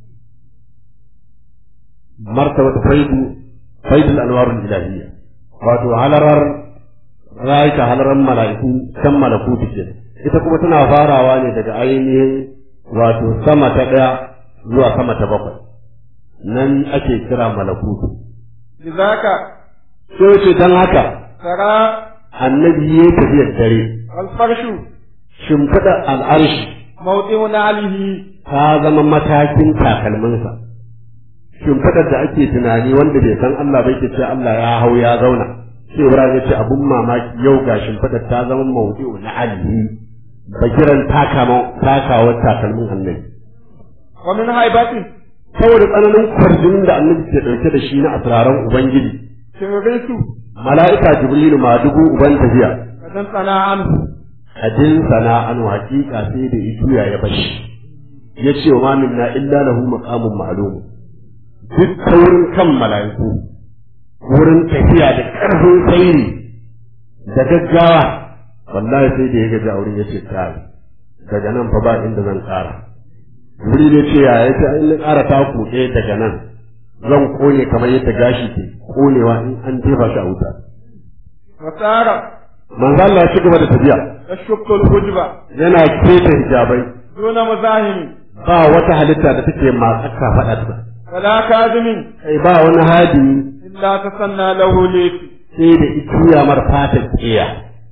martabatu faidu faidul anwarul ilahiyyah wato halarar rayuka halaran mala'iku kan malakutu ke ita kuma tana farawa ne daga ainihin wato sama ta ɗaya zuwa sama ta bakwai nan ake kira malakutu لذاك sai wace don haka ترى annabi ya tafiyar dare الفرش shimfiɗa al'arshi موضع نعله ta zama matakin takalminsa shimfiɗar da ake tunani wanda bai san Allah bai ke ce Allah ya hau ya zauna sai Ibrahim ya ce abun mamaki yau ga shimfiɗar ta zama maudu'u na alihi bagiran takawar takalmin annabi ومن هيبته saboda tsananin kwarjinin da annabi ke ɗauke da shi na asraran ubangiji سررت mala'ika jibrilu ma dubu uban tafiya فتنطلع عنه kadin sana'an hakika sai da ituya ya bashi ya ce wa minna illa lahu maqamun ma'lum duk taurin kan mala'iku wurin tafiya da ƙarfin tsairi da gaggawa wallahi sai da ya gaji a wurin ya ce kai daga nan fa ba inda zan ƙara wuri ne ce ya yace in na ƙara taku ɗaya daga nan zan kone kamar yadda gashi ke konewa in an jefa shi a wuta وسار manzo Allah ya ci gaba da tafiya يشق الحجبة yana keta hijabai دون مزاحم ba wata halitta da take matsaka faɗa ta ولا كاذب kai ba wani hadimi إلا تسنى له ليك sai da ituya mar fatar tsiya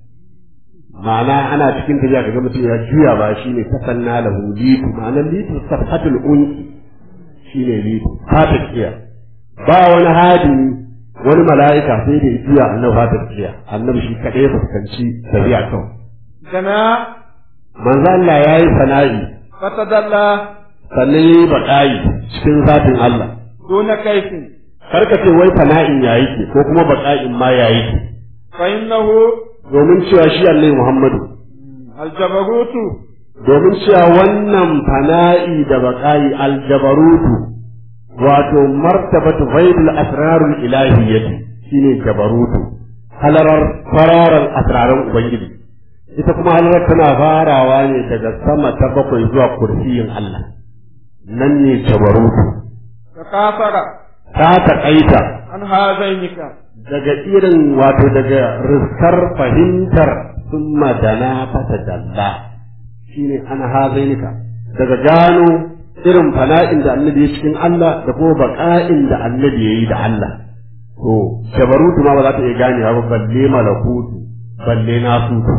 ma'ana ana cikin tafiya kaga mutum ya juya ba shine tasanna lahu litu ma'anar litu safhatul unki shine litu fatar tsiya ba wani hadimi wani mala'ika sai da ituya annabi fatar tsiya annabi shi kadai ya fuskanci tafiya kawai جنا manzo Allah yayi sana'i فتدلى sannan yayi baƙayi cikin zatin Allah دون كيف karka ce wai fana'in ya yake ko kuma baƙa'in ma ya yake فإنه domin cewa shi Allah Muhammadu aljabarutu domin cewa wannan fana'i da baƙa'i aljabarutu wato martabatu ghaibul asrarul ilahiyyati shine jabarutu halarar fararan asraran ubangiji ita kuma halarar tana farawa ne daga sama ta bakwai zuwa kursiyin Allah nan ne jabarutu ka kafara ta taƙaita an hazainika daga irin wato daga riskar fahimtar sun madana fata dalla shine an hazainika daga gano irin fana'in da annabi ya cikin Allah da kuma baƙa'in da annabi ya yi da Allah to jabarutu ma ba za ta iya gane ba balle malakutu balle nasutu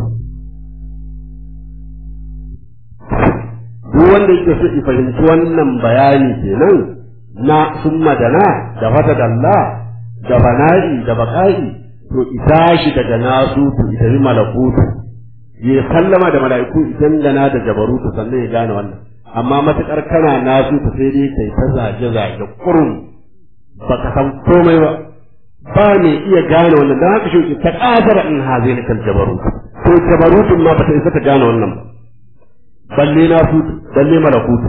duk wanda yake so ya fahimci wannan bayani kenan na sun madana da fata dalla da bana'i da baƙa'i to ita shi daga nasutu ita yi malakutu ya sallama da mala'iku idan gana da jabarutu sannan ya gane wannan amma matuƙar kana nasutu sai dai kai ta zage zage kurum baka san komai ba ba mai iya gane wannan dan haka shi ta kasara in hazai kan jabarutu to jabarutun ma bata isa ta gane wannan ba balle nasutu balle malakutu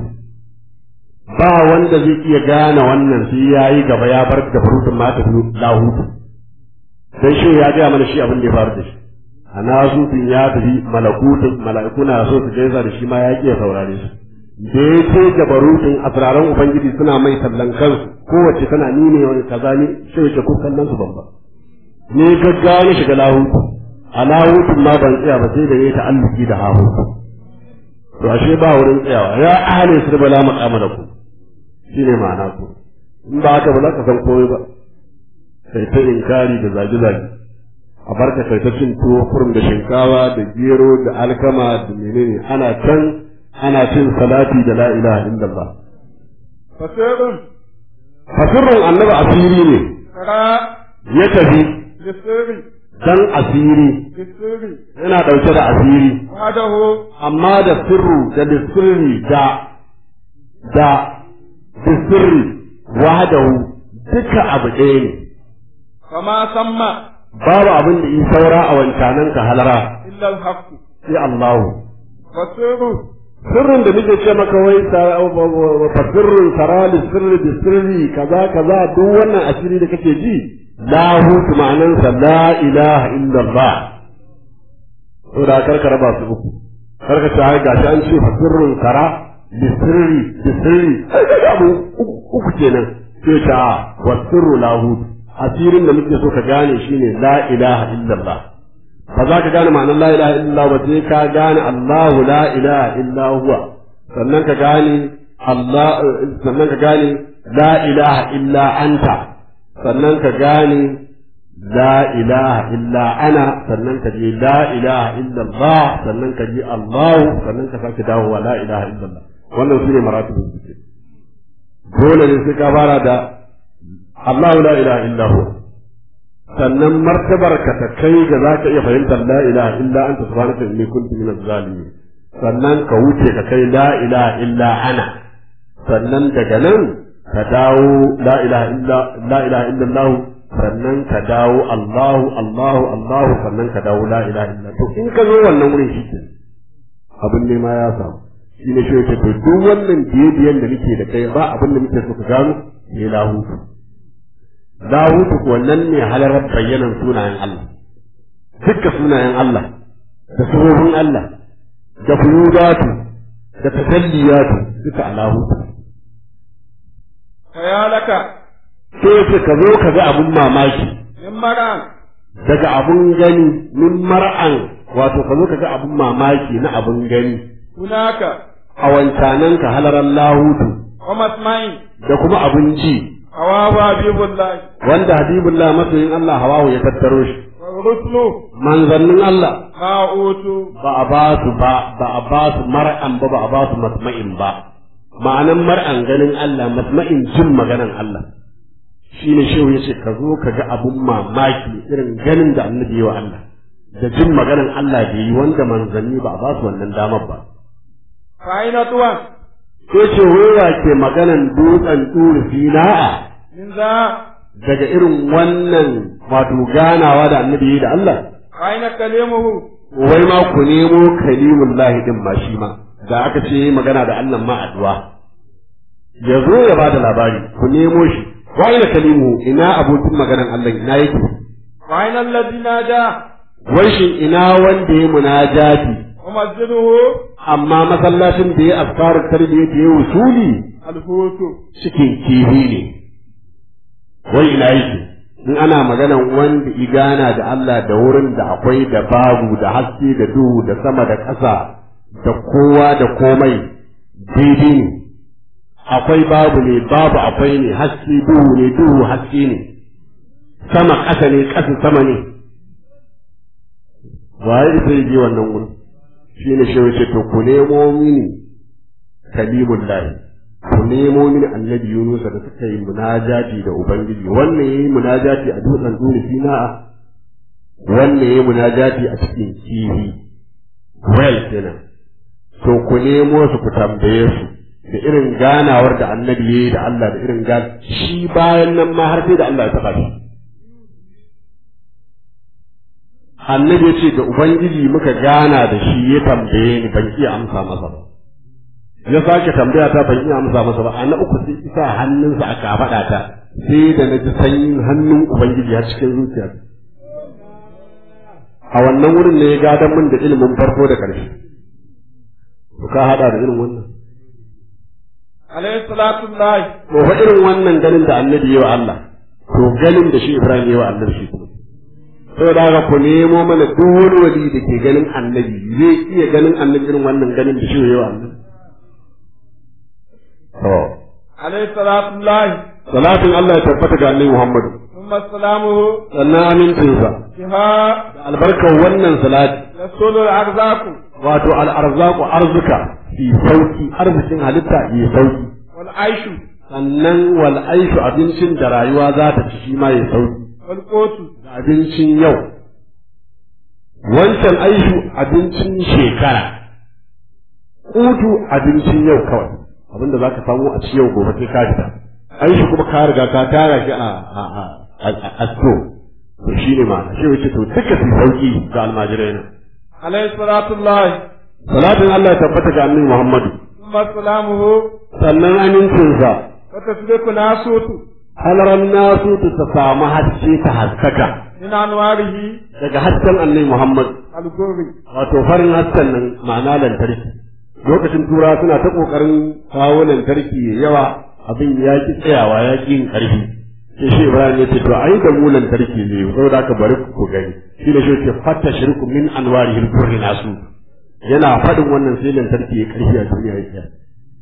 ba wanda zai iya gane wannan sai ya yi gaba ya bar da furutun ma ta lahutu dan shi ya gaya mana shi abin da ya faru da shi a nasutun ya tafi malakutun mala'iku na so su gaisa da shi ma ya ƙi saurare su da ya ce jabarutun asraran ubangiji suna mai tallan kansu kowace tana ni ne wani kaza ne shi yake kun kallon su babba ne gaggawa na shiga lahutu a lahutun ma ban tsaya ba sai da ya ta'alluki da hahutu to ashe ba wurin tsayawa ya ahli su bala maqama da ku shine ma'ana ku in ba haka ba za ka san komai ba sai ta inkari da zagi zagi a barka kai ta cin tuwo kurum da shinkawa da gero da alkama da menene ana can ana cin salati da la ilaha illallah fasirun fasirrin annabi asiri ne kara ya tafi bisiri dan asiri bisiri yana dauke da asiri wadahu amma da sirru da sirri da da sirri wahdahu duka abu ɗaya ne kama samma babu abin da in saura a wancanan ka halara illa alhaqu sai Allahu fasiru sirrin da muke ce maka wai fa sirrin sarali sirri da sirri kaza kaza duk wannan asiri da kake ji lahu ma'anansa la ilaha illallah saboda karka raba su uku karka ce ai gashi an ce fa sirrin sara da sirri da sirri ai kaga abu uku kenan sai ta wa sirru lahu asirin da muke so ka gane shine la ilaha illallah ba za ka gane ma'anar la ilaha illallah ba sai ka gane Allahu la ilaha illa huwa sannan ka gane Allah sannan ka gane la ilaha illa anta sannan ka gane la ilaha illa ana sannan ka je la ilaha illa Allah sannan ka je Allah sannan ka sake dawowa la ilaha illa Allah wannan shine maratibin zikir dole ne sai ka fara da Allahu la ilaha illa huwa sannan martabar ka ta kai ga za ka iya fahimtar la ilaha illa anta subhanaka inni kuntu minaz zalimin sannan ka wuce ka kai la ilaha illa ana sannan daga nan ka dawo la ilaha illa la ilaha illa Allah sannan ka dawo Allahu Allahu Allahu sannan ka dawo la ilaha illa to in ka zo wannan wurin shi ke abin ne ma ya samu shi ne shi yake to duk wannan biye-biyen da muke da kai ba abin da muke so ka gano sai lahutu lahutu kuwa nan ne halarar bayyanan sunayen Allah dukka sunayen Allah da surorin Allah da fuyudatu da tasalliyatu duka a lahutu kayalaka sai ce ka zo ka ga abin mamaki min maran daga abin gani min mar'an wato ka zo ka ga abin mamaki na abin gani hunaka a wancanan ka halarar lahutu wa masma'in da kuma abin ji hawawa bibullahi wanda habibullah masoyin Allah hawahu ya tattaro shi wa rusulu manzannin Allah ma utu ba a ba su ba ba a ba su mar'an ba ba a ba su masma'in ba ma'anan mar'an ganin Allah masma'in jin maganan Allah shine shehu yace ka zo ka ga abun mamaki irin ganin da annabi ya wa Allah da jin maganan Allah da yi wanda manzanni ba a ba su wannan damar ba fa'ina tuwan sai ce wai ke maganan dutsen turu sina'a min za daga irin wannan wato ganawa da annabi ya yi da Allah fa'ina kalimuhu wai ma ku nemo kalimullahi din ma shi ma da aka ce magana da Allah ma addu'a ya zo ya bada labari ku nemo shi wa ina kalimu ina abokin maganan Allah ina yake وأين الذي نادى wai shin ina wanda ya munajati ومسجده amma masallacin da ya asfarar tarbiyya da ya wusuli الفوت cikin kifi ne wai ina yake in ana maganan wanda igana da Allah da wurin da akwai da babu da haske da duhu da sama da ƙasa da kowa da komai daidai ne akwai babu ne babu akwai ne haske duhu ne duhu haske ne sama ƙasa ne ƙasa sama ne waye sai je wannan wurin shi ne shi wace to ku nemo mini kalimullahi ku nemo mini annabi Yunus da suka yi munajati da Ubangiji wannan yayi munajati a dutsen dole sina'a wannan yayi munajati a cikin kifi well kenan to ku nemo su ku tambaye su da irin ganawar da annabi yayi da Allah da irin gan shi bayan nan ma har sai da Allah ya taba shi annabi ya ce da Ubangiji muka gana da shi ya tambaye ni ban iya amsa masa ba ya sake tambaya ta ban iya amsa masa ba a na uku sai isa hannunsa a kafaɗa ta sai da na ji sanyin hannun ubangiji har cikin zuciya a wannan wurin ne ya gadon min da ilimin farko da ƙarshe to ka haɗa da irin wannan عليه الصلاة والله to fa irin wannan ganin da annabi ya wa Allah to ganin da shi Ibrahim ya wa annabi shi kuma saboda haka ku nemo mana duk wani wali da ke ganin annabi zai iya ganin annabi irin wannan ganin da shi ya wa annabi to عليه الصلاة والله salatin Allah ya tabbata ga annabi Muhammad ثم سلامه sannan amincinsa بها da albarkar wannan salati يسول الأرزاق wato al'arzaku arzuka fi sauki arzikin halitta yi sauki والعيش sannan wal aishu abincin da rayuwa za ta ci shi ma ya sauki والقوت da abincin yau wancan aishu abincin shekara kutu abincin yau kawai abinda za ka samu a ci yau gobe sai ka fita aishu kuma ka riga ka tara shi a a a a a to to shine ma shi wace to duka su sauki ga almajirai na عليه الصلاة والله salatin Allah ya tabbata ga annabi Muhammadu ثم سلامه sannan amincinsa وتسبق ناسوت halaran nasu ta samu haske ta haskaka من أنواره daga hasken annabi Muhammad الغر wato farin hasken nan ma'ana lantarki lokacin tura suna ta kokarin kawo lantarki ya yawa abin ya ki tsayawa ya ki yin karfi sai shi Ibrahim ya ce to ai da mu lantarki ne saboda haka bari ku gani shi ne shi ce fatta shirku min anwarihi al-burri nasu yana faɗin wannan sai lantarki ya karfi a duniya ya tsaya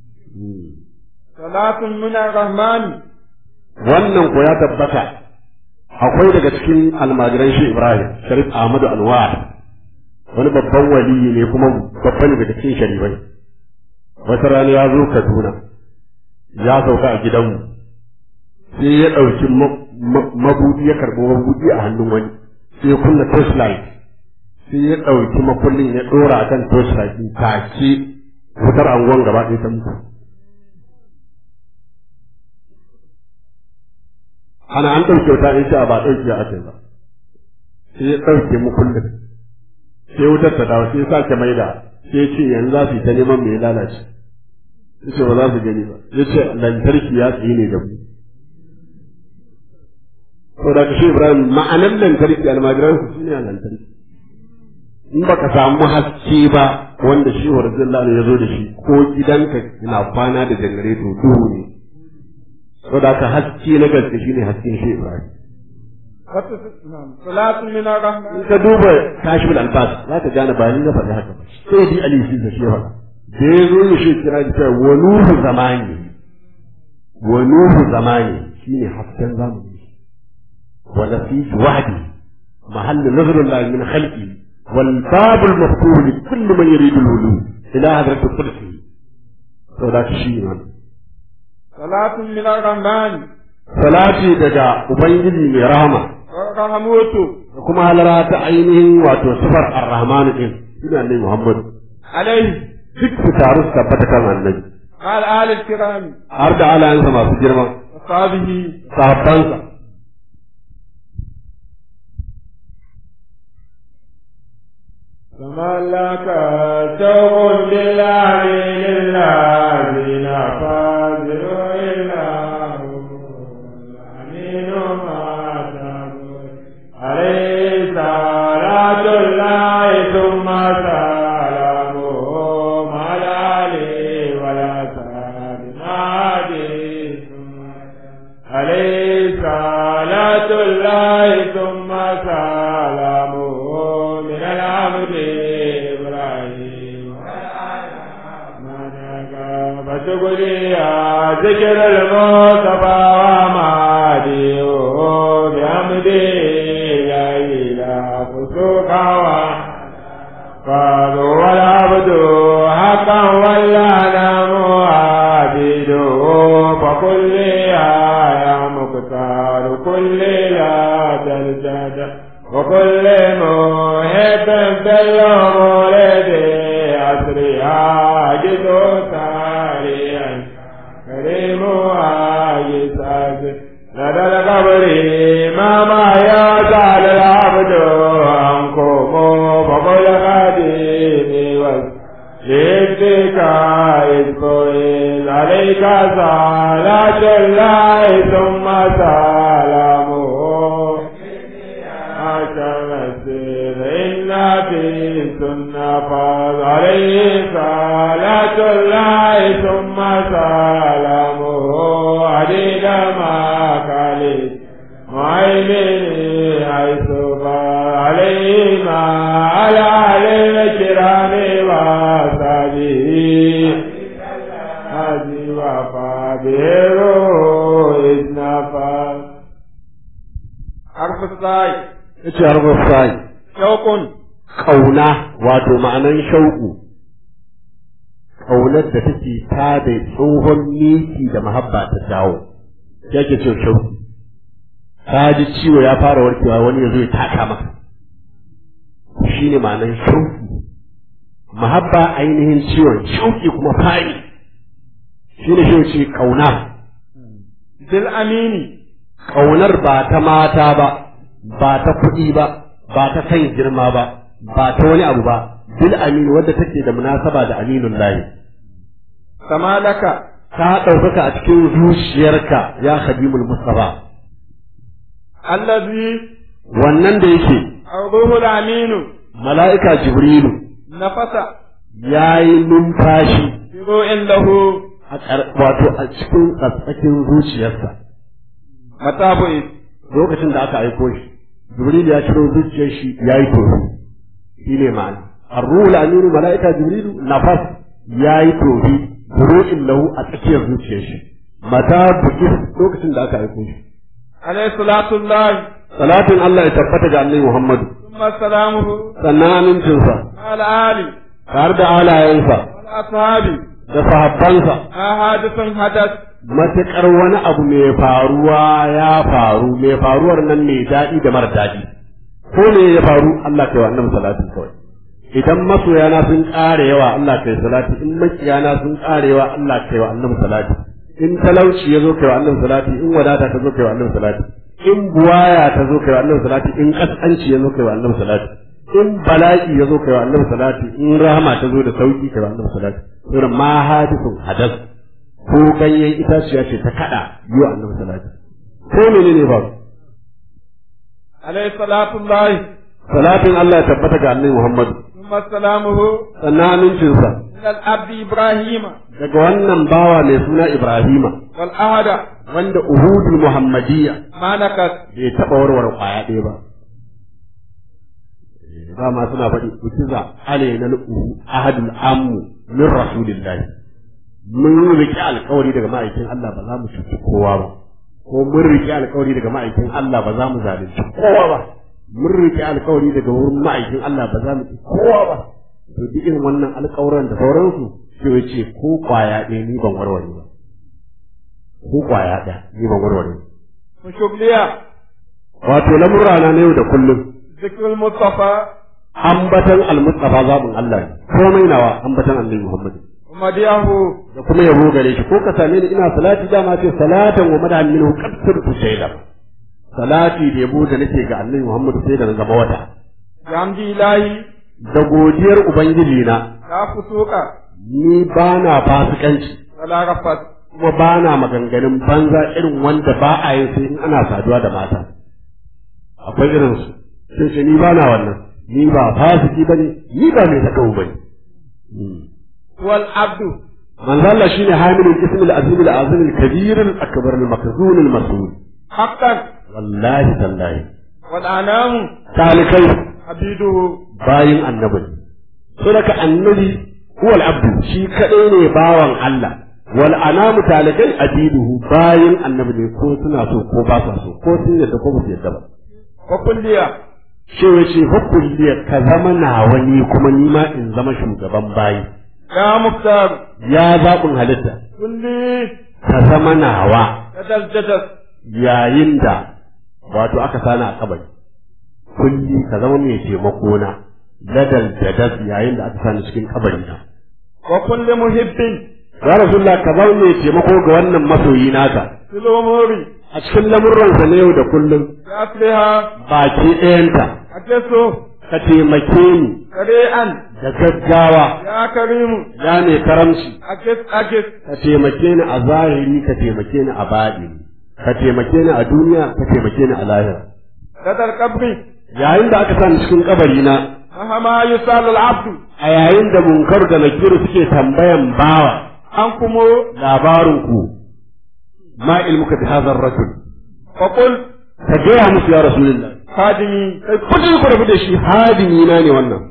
صلاة من الرحمن wannan ko ya tabbata akwai daga cikin almajiran shi Ibrahim Sharif Ahmadu Anwar wani babban waliyi ne kuma babban daga cikin sharifai wata rana ya zo Kaduna ya sauka a gidanmu sai ya ɗauki mabudi ya karɓi mabudi a hannun wani sai ya kunna torchlight sai ya ɗauki makullin ya ɗora a kan torchlight take wutar angon gaba ɗaya ta mutu ana an ɗauke wuta in sha ba ɗauke a kai ba sai ya ɗauke mu kullum sai wutar ta dawo sai ya sake maida sai ce yanzu za su yi ta neman mai lalace ya ce ba za su gani ba ya ce lantarki ya tsaye ne da mu to da kashe ibrahim ma'anar lantarki almajiran su shine a lantarki in baka samu haske ba wanda shi wa radiyallahu ya zo da shi ko gidanka na kwana da janareto duhu ne saboda haka haske na gaske shine hasken shi Ibrahim صلاة من in الرحمن ka duba kashful albas za ka gane ba ni na faɗi haka ba sai di ali shi da shi faɗa da ya zo ya shi kira da cewa wa nuhu zamani wa nuhu zamani shine hasken zamani wa nafis wahdi محل نظر الله من خلقه والباب المفتوح لكل من يريد الولو إلى حضرة القدس ولا شيء صلاة من الرحمن salati daga ubangiji mai rahama ورحمته da kuma halara ta ainihin wato sifar ar-rahman din ina ne muhammad عليه duk su taru su tabbata kan annabi قال آل الكرام har da alayansa masu girma وصحبه sahabbansa za ملك شوق بالله للذين فازلوا إلا الأمين ما تقول عليه صلاة الله ثم سلامه مع الآل ولا سلام عادي عليه صلاة الله ثم سلامه من العبد إبراهيم فتقولي يا ذكر المصطفى ومعادي بحمدي لا إله فسوق قالوا والعبد حقا ولا نام عابده فكل يا مختار كل لا تلتد وكل محب بالمولد أسري عاجز ساريا كريم عاجز لدى القبر ما ما يزال العبد عنكم فقل خديمي والجدك إذ عليك صلاة الله ثم سلامه أشمسير إن في سنة فاض عليه صلاة الله ثم سلامه عديد ما كالي معيني حيث عليه ما على أهل الكرام وصحبه هذه وفابيرو إذ نفى حرف الصاي yace harbar sai شوق kauna wato ma'anan shauku kaunar da take ta da tsohon miki da mahabba ta dawo yake ce shauku ka ji ciwo ya fara warkewa wani ya zo ya taka maka shine ma'anan shauku mahabba ainihin ciwon shauki kuma fari shine shi ce kauna bil amini kaunar ba ta mata ba ba ta kuɗi ba ba ta kan girma ba ba ta wani abu ba bil amin wadda take da munasaba da aminun lahi kama laka ka ɗaukaka a cikin zuciyarka ya khadimul mustafa allazi wannan da yake ruhul aminu mala'ika jibrilu nafasa ya yi numfashi biru'in lahu a ƙar- wato a cikin tsatsakin zuciyarsa matabu'is lokacin da aka aiko shi jibrilu ya ciro zuciyar shi ya yi tofi shi ne ma'ana arruhul aminu mala'ika jibrilu nafas ya yi tofi buru'in lahu a tsakiyar zuciyar shi mata bukis lokacin da aka aiko shi alayhi salatu llahi salatin Allah ya tabbata ga annabi Muhammadu thumma salamuhu sannan amincinsa ala ali tare da alayensa wal ashabi da sahabbansa ahadithun hadath matuƙar wani abu mai faruwa ya faru mai faruwar nan mai daɗi da mara daɗi ko ne ya faru Allah kai wa annabi salatin kawai idan masoyana sun ƙara yawa Allah kai salati in makiyana sun ƙara yawa Allah kai wa annabi salati in talauci ya zo kai wa annabi salati in wadata ta zo kai wa annabi salati in buwaya ta zo kai wa annabi salati in kaskanci ya zo kai wa annabi salati in bala'i ya zo kai wa annabi salati in rahama ta zo da sauki kai wa annabi salati irin ma hadisun hadas ko ganyen itaciya ce ta kada yi wa annabi salati ko menene ba alayhi salatu llahi salatin Allah ya tabbata ga annabi Muhammadu thumma salamuhu sannan amincinsa ila al-abdi ibrahima daga wannan bawa mai suna Ibrahima wal ahada wanda uhudul muhammadiyya ma nakas bai taɓa warware kwaya ɗaya ba ba ma suna faɗi utiza alaina uhu ahadul ammu min rasulillahi mun riƙe alƙawari daga ma'aikin Allah ba za mu cuci kowa ba ko mun riƙe alƙawari daga ma'aikin Allah ba za mu zalunci kowa ba mun riƙe alƙawari daga wurin ma'aikin Allah ba za mu ci kowa ba to duk irin wannan alƙawuran da sauransu sai ya ce ko kwaya ɗaya ni ban warware ba ko kwaya ɗaya ni ban warware ba mushubliya wato lamurra na yau da kullum zikrul mustafa ambatan almustafa zabin Allah ne komai nawa ambatan annabi Muhammad madiyahu da kuma yabo gare shi ko ka same ni ina salati dama ce salatan wa madahan minhu qad sirtu shayla salati da yabo da nake ga annabi Muhammad sai da na zama wata gamdi ilahi da godiyar ubangiji na لا فسوق ni ba na fasikanci ولا رفث kuma ba na maganganun banza irin wanda ba a yin sai in ana saduwa da mata akwai irin su sai ce ni ba na wannan ni ba fasiki bane ni ba mai takau bane والعبد manzo Allah shine hamilul ism al-azim al-azim al-kabir al-akbar al-makzun al-mas'ul حقا wallahi tallahi والأنام talikai عبيده bayin annabi so daga annabi huwa al-abd shi kadai ne bawan Allah wal anamu talikai abiduhu bayin annabi ne ko suna so ko ba sa so ko sun yadda ko ba su yadda ba وكلية shi wace hukulliya ka zama nawa ni kuma ni ma in zama shugaban bayi يا مختار ya zaɓin halitta كلي ka zama nawa جدل جدل yayin da wato aka sani a kabari kulli ka zama mai taimako na ladal jadad yayin da aka sani cikin kabari na وكل محب ya rasulullah ka zama mai taimako ga wannan masoyi naka في الأمور a cikin lamurransa na yau da kullum بأصلها baki ɗayanta أجسه ka taimake ni سريعا da gaggawa يا كريم ya mai karamci أجس أجس ka taimake ni a zahiri ka taimake ni a baɗi ka taimake ni a duniya ka taimake ni a lahira لدى القبر yayin da aka sani cikin kabari na مهما يسأل العبد a yayin da munkar da nakiru suke tambayan bawa عنكم labarin ku ma ilmuka bi hadha ar-rajul فقل ka gaya musu ya rasulullah خادمي kai kudin ku rabu da shi hadimi na ne wannan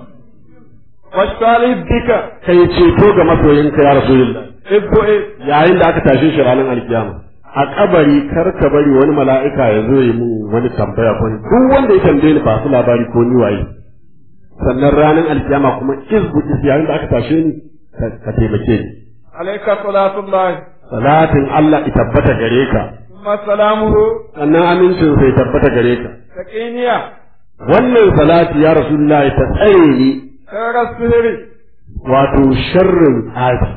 واشتغل بك kai ceto ga masoyinka ya rasulullah ابو إيه yayin da aka tashe shi ranar alkiyama a kabari kar ka bari wani mala'ika ya zo yi mun wani tambaya ko duk wanda ya tambaye ni ba su labari ko ni waye sannan ranar alkiyama kuma izbu is yayin da aka tashe ni ka- ka taimake ni عليك صلاة الله salatin Allah ya tabbata gare ka ثم سلامه sannan amincin sai tabbata gare ka سكينية wannan salati ya rasulullahi ta tsare ni خير السهر wato sharrin tsafi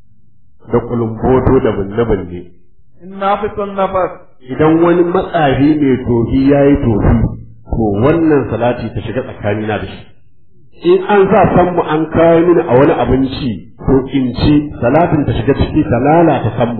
da kulumboto da binne-binne النافس النفس idan wani matsafi mai tofi ya yi tofi to wannan salati ta shiga tsakanina da shi in an sa sammu an kawo mini a wani abinci to in ci salatin ta shiga ciki ta lalata sammu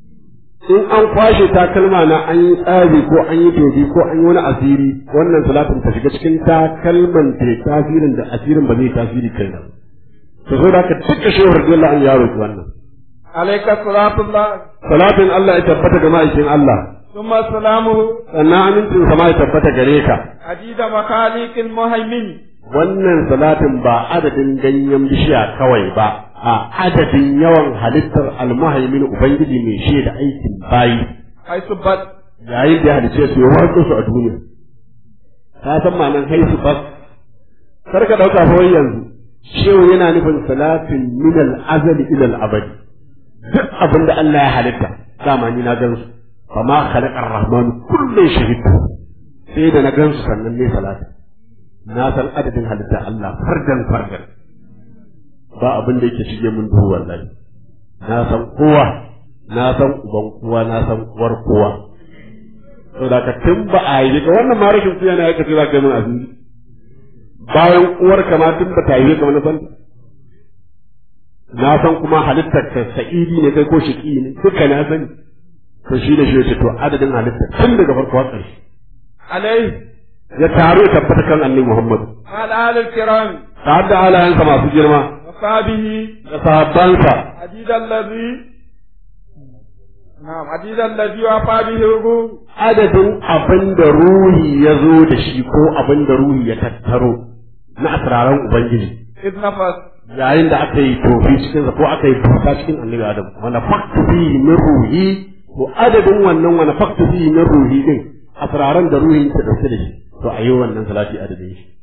in an kwashe takalma na an yi tsari ko an yi tofi ko an yi wani asiri wannan salatin ta shiga cikin takalman ta yi tasirin da asirin ba zai tasiri kai na to so da ka duka shehur dole an yaro ki wannan عليك صلاة الله salatin Allah ya tabbata ga ma'aikin Allah ثم سلامه sannan amincin sama ya tabbata gare ka عديد مخاليق المهيمن wannan salatin ba adadin ganyen bishiya kawai ba a adadin yawan halittar almuhaimin ubangiji mai shaida aikin bayi حيث بد yayin da ya halice su ya watsa su a duniya ka san ma'anar haisu bas kar ka dauka fa wai yanzu shehu yana nufin salatin min al-azali ila al-abadi duk abin da Allah ya halitta dama ni na gan su fama khalaqa ar-rahman kullu shahid sai da na gan su sannan ne salati na san adadin halitta Allah fardan fardan ba abin da yake shige mun duhu wallahi na san kowa na san uban kowa na san uwar kowa to da ka tun ba a yi ga wannan ma rashin kuya na yake za ka yi mun azumi bayan uwar ka ma tun ba ta yi ka wani san na san kuma halittar ka sa'idi ne kai ko shiƙi ne duka na sani to shi da shi yace to adadin halittar tun daga farko har ƙarshe عليه ya taru ya tabbata kan annabi Muhammad وعلى آل الكرام ta da halayensa masu girma وصحبه da sahabbansa عديد الذي نعم عديد الذي وفى به الروح adadin abin da ruhi ya zo da shi ko abin da ruhi ya tattaro na asiraran ubangiji إذ نفس yayin da aka yi tofi cikin ko aka yi busa cikin annabi adam wanda faktu fi min ruhi to adadin wannan wanda faktu fi min ruhi din asiraran da ruhi ta dauke da shi to a yi wannan salati adadin shi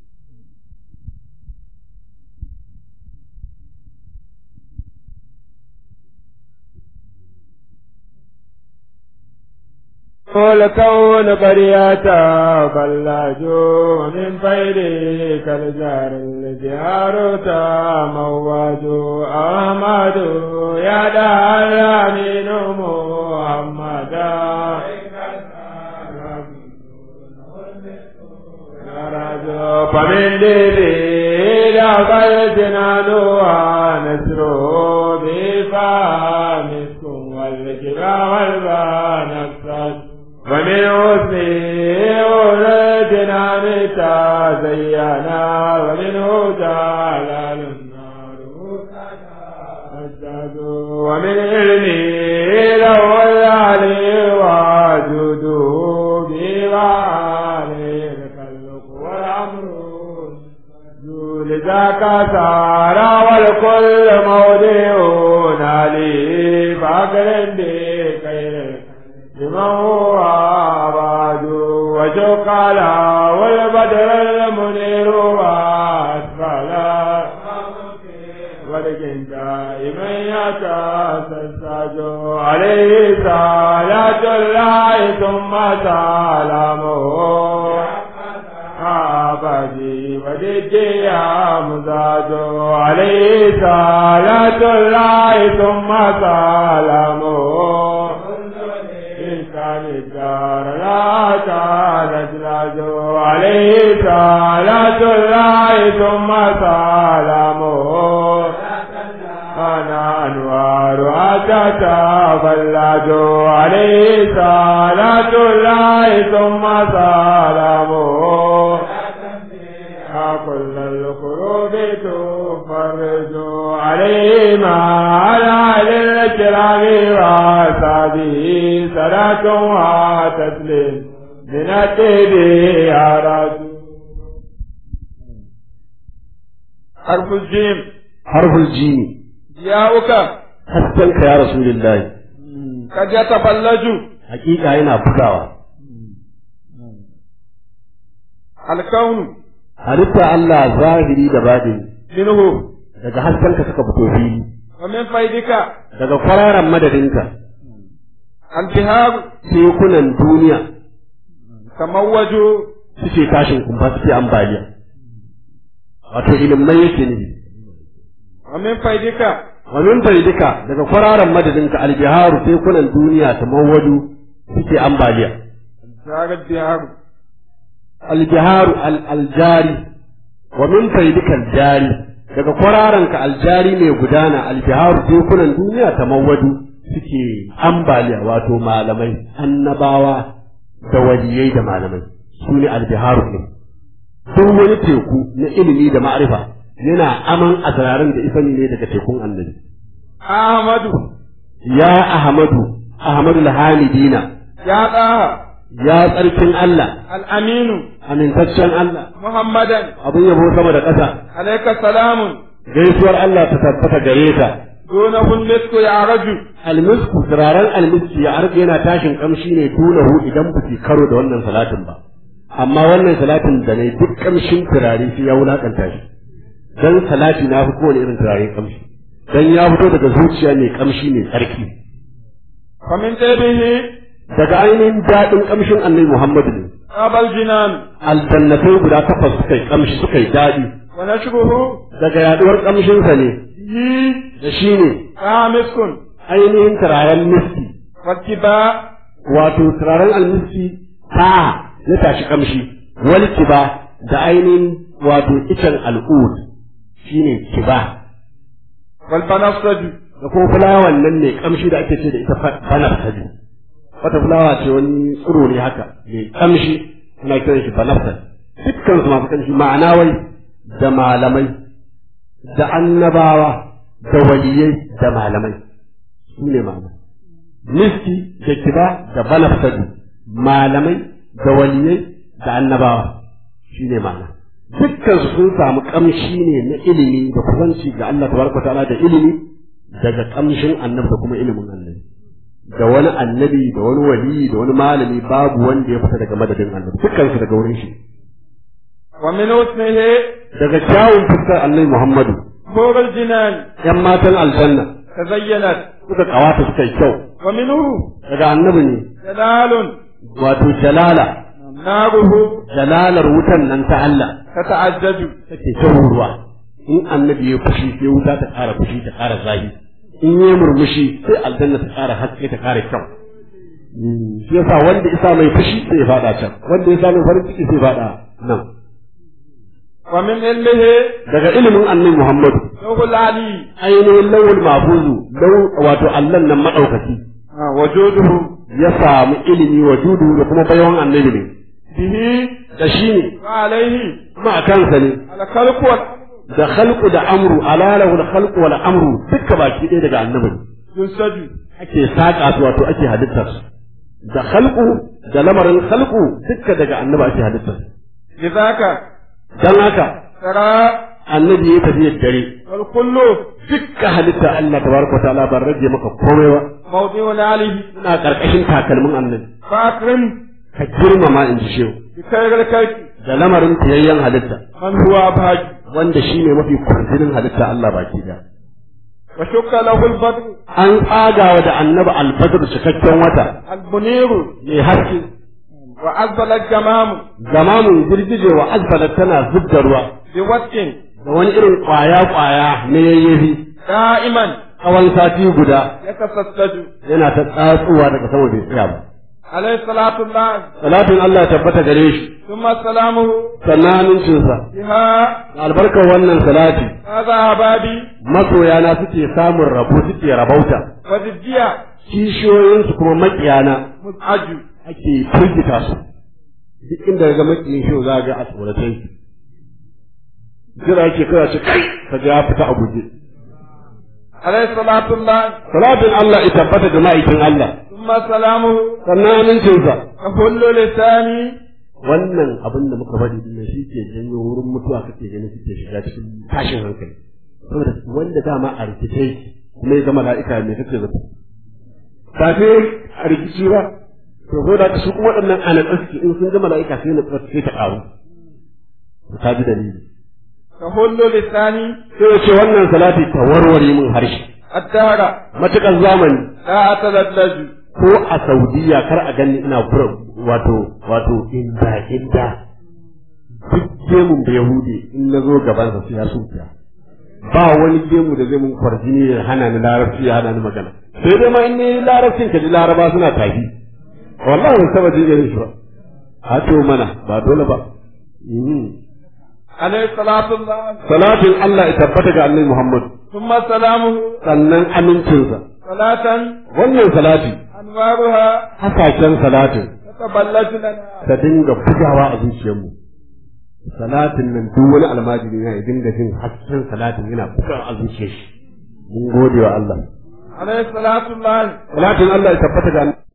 والكون قريتا بلاجو من فيدي كالجار الجار تا مواجو أحمد يا دار أمين محمدا فمن ديري بفامسك والكبا والبانكسر ومن حسنه ولدنا تزينا ومنه جلال النار أجداد ومن علمه له العلي وجوده بوعالي الخلق والأمر لذاك سار والكل موضع علي فاقر بخير لمن هو بعد وشق على والبدر المنير واسفل ولكن دائما يتسلسل عليه صلاة الله ثم سلامه عبدي وجدي يا مزاج عليه صلاة الله ثم سلامه إن كان الدار لا كانت لاجو عليه صلاة الله ثم سلامه أنا أنوار أتت فلاج عليه صلاة الله ثم سلامه كل القلوب تفرج عليه ما على الكرام وصحبه صلاة وتسليم من التبي يا رسول حرف الجيم حرف الجيم جاءك haskenka ya rasulullahi قد يتفلج hakika yana bugawa الكون halitta Allah zahiri da baɗini منه daga haskenka suka fito fili ومن فيدك daga kwararan madadinka البهار tekunan duniya تموج suke tashin kumfa suke ambaliya wato ilimai yake ne ومن فيدك wa min faidika daga kwararan madadinka albiharu tekunan duniya ta mawadu suke ambaliya زار البهار albiharu al aljari wa min faidika aljari daga kwararanka aljari mai gudana albiharu tekunan duniya ta mawadu suke ambaliya wato malamai annabawa da waliyai da malamai su ne albiharu ne duk wani teku na ilimi da ma'arifa yana aman asrarin da isani ne daga tekun annabi أحمد ya ahmadu ahmadu hamidina يا طه ya tsarkin Allah الأمين amintaccen Allah محمدا abin yabo sama da ƙasa عليك السلام gaisuwar Allah ta tabbata gare ta دونه المسك يعرج almisku turaren almiski ya arga yana tashin kamshi ne tunahu idan ba su karo da wannan salatin ba amma wannan salatin da ne duk kamshin turare sai ya wulakanta shi dan salati na fi kowane irin turare kamshi dan ya fito daga zuciya mai kamshi mai tsarki ومن طيبه daga ainihin daɗin kamshin annabi Muhammadu ne أبى الجنان aljannatai guda takwas suka yi kamshi suka yi daɗi ونشره daga yaduwar kamshinsa ne هي da shi ne مسك ainihin turaren miski والتباء wato turaren almiski ta ya tashi kamshi wal kiba da ainihin wato icen al'ud shine kiba والبنفسج da kuma fulawan nan ne kamshi da ake ce da ita banafsaju wata fulawa ce wani tsiro ne haka mai kamshi ana kiran shi banafsaj dukkan su masu kamshi ma'ana wai da malamai da annabawa da waliyai da malamai su ne malamai miski da kiba da banafsaju malamai da waliyai da annabawa shi ne ma'ana dukkan su sun samu kamshi ne na ilimi da kusanci ga Allah tabaraka ta'ala da ilimi daga kamshin annabi da kuma ilimin annabi da wani annabi da wani wali da wani malami babu wanda ya fita daga madadin annabi dukkan su daga wurin shi ومن حسنه daga kyawun fuskar annabi Muhammadu حور الجنان yan matan aljanna تزينت suka kawata suka yi kyau ومنه daga annabi ne جلال wato jalala ناره jalalar wutan nan ta Allah تتعجج take ta ruwa in annabi ya fushi sai wuta ta ƙara fushi ta ƙara zafi in ya murmushi sai aljanna ta ƙara haske ta ƙara kyau shi yasa wanda isa mai fushi sai ya faɗa can wanda ya sa mai farin ciki sai ya faɗa nan ومن علمه daga ilimin annabi Muhammadu لوح العلي ainihin lawul mahfuzu law wato Allah nan madaukaki آه، وجوده ya samu ilimi wa judu da kuma bayan annabi ne به da shi ne وعليه kuma a kansa ne الخلق والأمر da khalqu da amru alalahu da khalqu wal amru duka baki ɗaya daga annabi ne ينسج ake saƙa su wato ake halittar su da khalqu da lamarin khalqu duka daga annabi ake halittar su لذاك dan haka ترى annabi ya tafi dare والكل dukkan halitta Allah tabaraka wa ta'ala ban rage maka komai ba موضع عليه suna karkashin takalmin annabi فأكرم ka girmama in ji shehu بخير الكلك da lamarin tayayyen halitta من هو أبهج wanda shine mafi kwarjinin halitta Allah baki da وشك له البدر an tsagawa da annabi albadr cikakken wata المنير mai haske وأزل الجمام zamanin girgije wa azbalat tana zubda ruwa بوجه da wani irin kwaya kwaya na yayyafi دائما tsawon sati guda يتسلسل yana ta tsatsuwa daga sama bai tsaya ba عليه صلاة الله salatin Allah ya tabbata gare shi ثم سلامه sannan amincinsa بها albarkar wannan salati هذا أبابي masoyana suke samun rabo suke rabauta وضدية kishiyoyinsu kuma makiyana مزعج ake firgita su duk inda ga makiyin shi za ga a tsoratai jira ake kira shi kai ka ga ya fita a guje عليه صلاة الله salatin Allah ya tabbata da ma'aikin Allah ثم سلامه sannan amincinsa كل لساني wannan abin da muka faɗi din shi ke janyo wurin mutuwa kake ganin suke shiga cikin tashin hankali saboda wanda dama a rikice yake kuma ya ga mala'ika me kake zato kafe a rikici ba to ko da su kuma waɗannan ana tsaski in sun ga mala'ika sai na tsaski sai ta ƙaru ka ji dalili كل لساني sai ya ce wannan salati ta warware min harshe الدهر matuƙar zamani لا أتلذذ ko a saudiya kar a gani ina kura wato wato inda inda duk gemun da yahudi in na zo gabansa sai ya sufiya ba wani gemu da zai mun kwarjini ya hana ni larabci ya hana ni magana sai dai ma in ni larabcin ka ji laraba suna tafi wallahi ban saba jin irin shi ba a to mana ba dole ba Mhm. عليه صلاة الله salatin Allah ya tabbata ga annabi Muhammad ثم سلامه sannan amincinsa صلاة wannan salati أنوارها hasashen salatin تتبلج لنا ta dinga bugawa a zuciyarmu salatin nan duk wani almajiri na ya dinga jin hasken salatin yana bugawa a zuciyar shi mun gode wa Allah عليه صلاة الله salatin Allah ya tabbata ga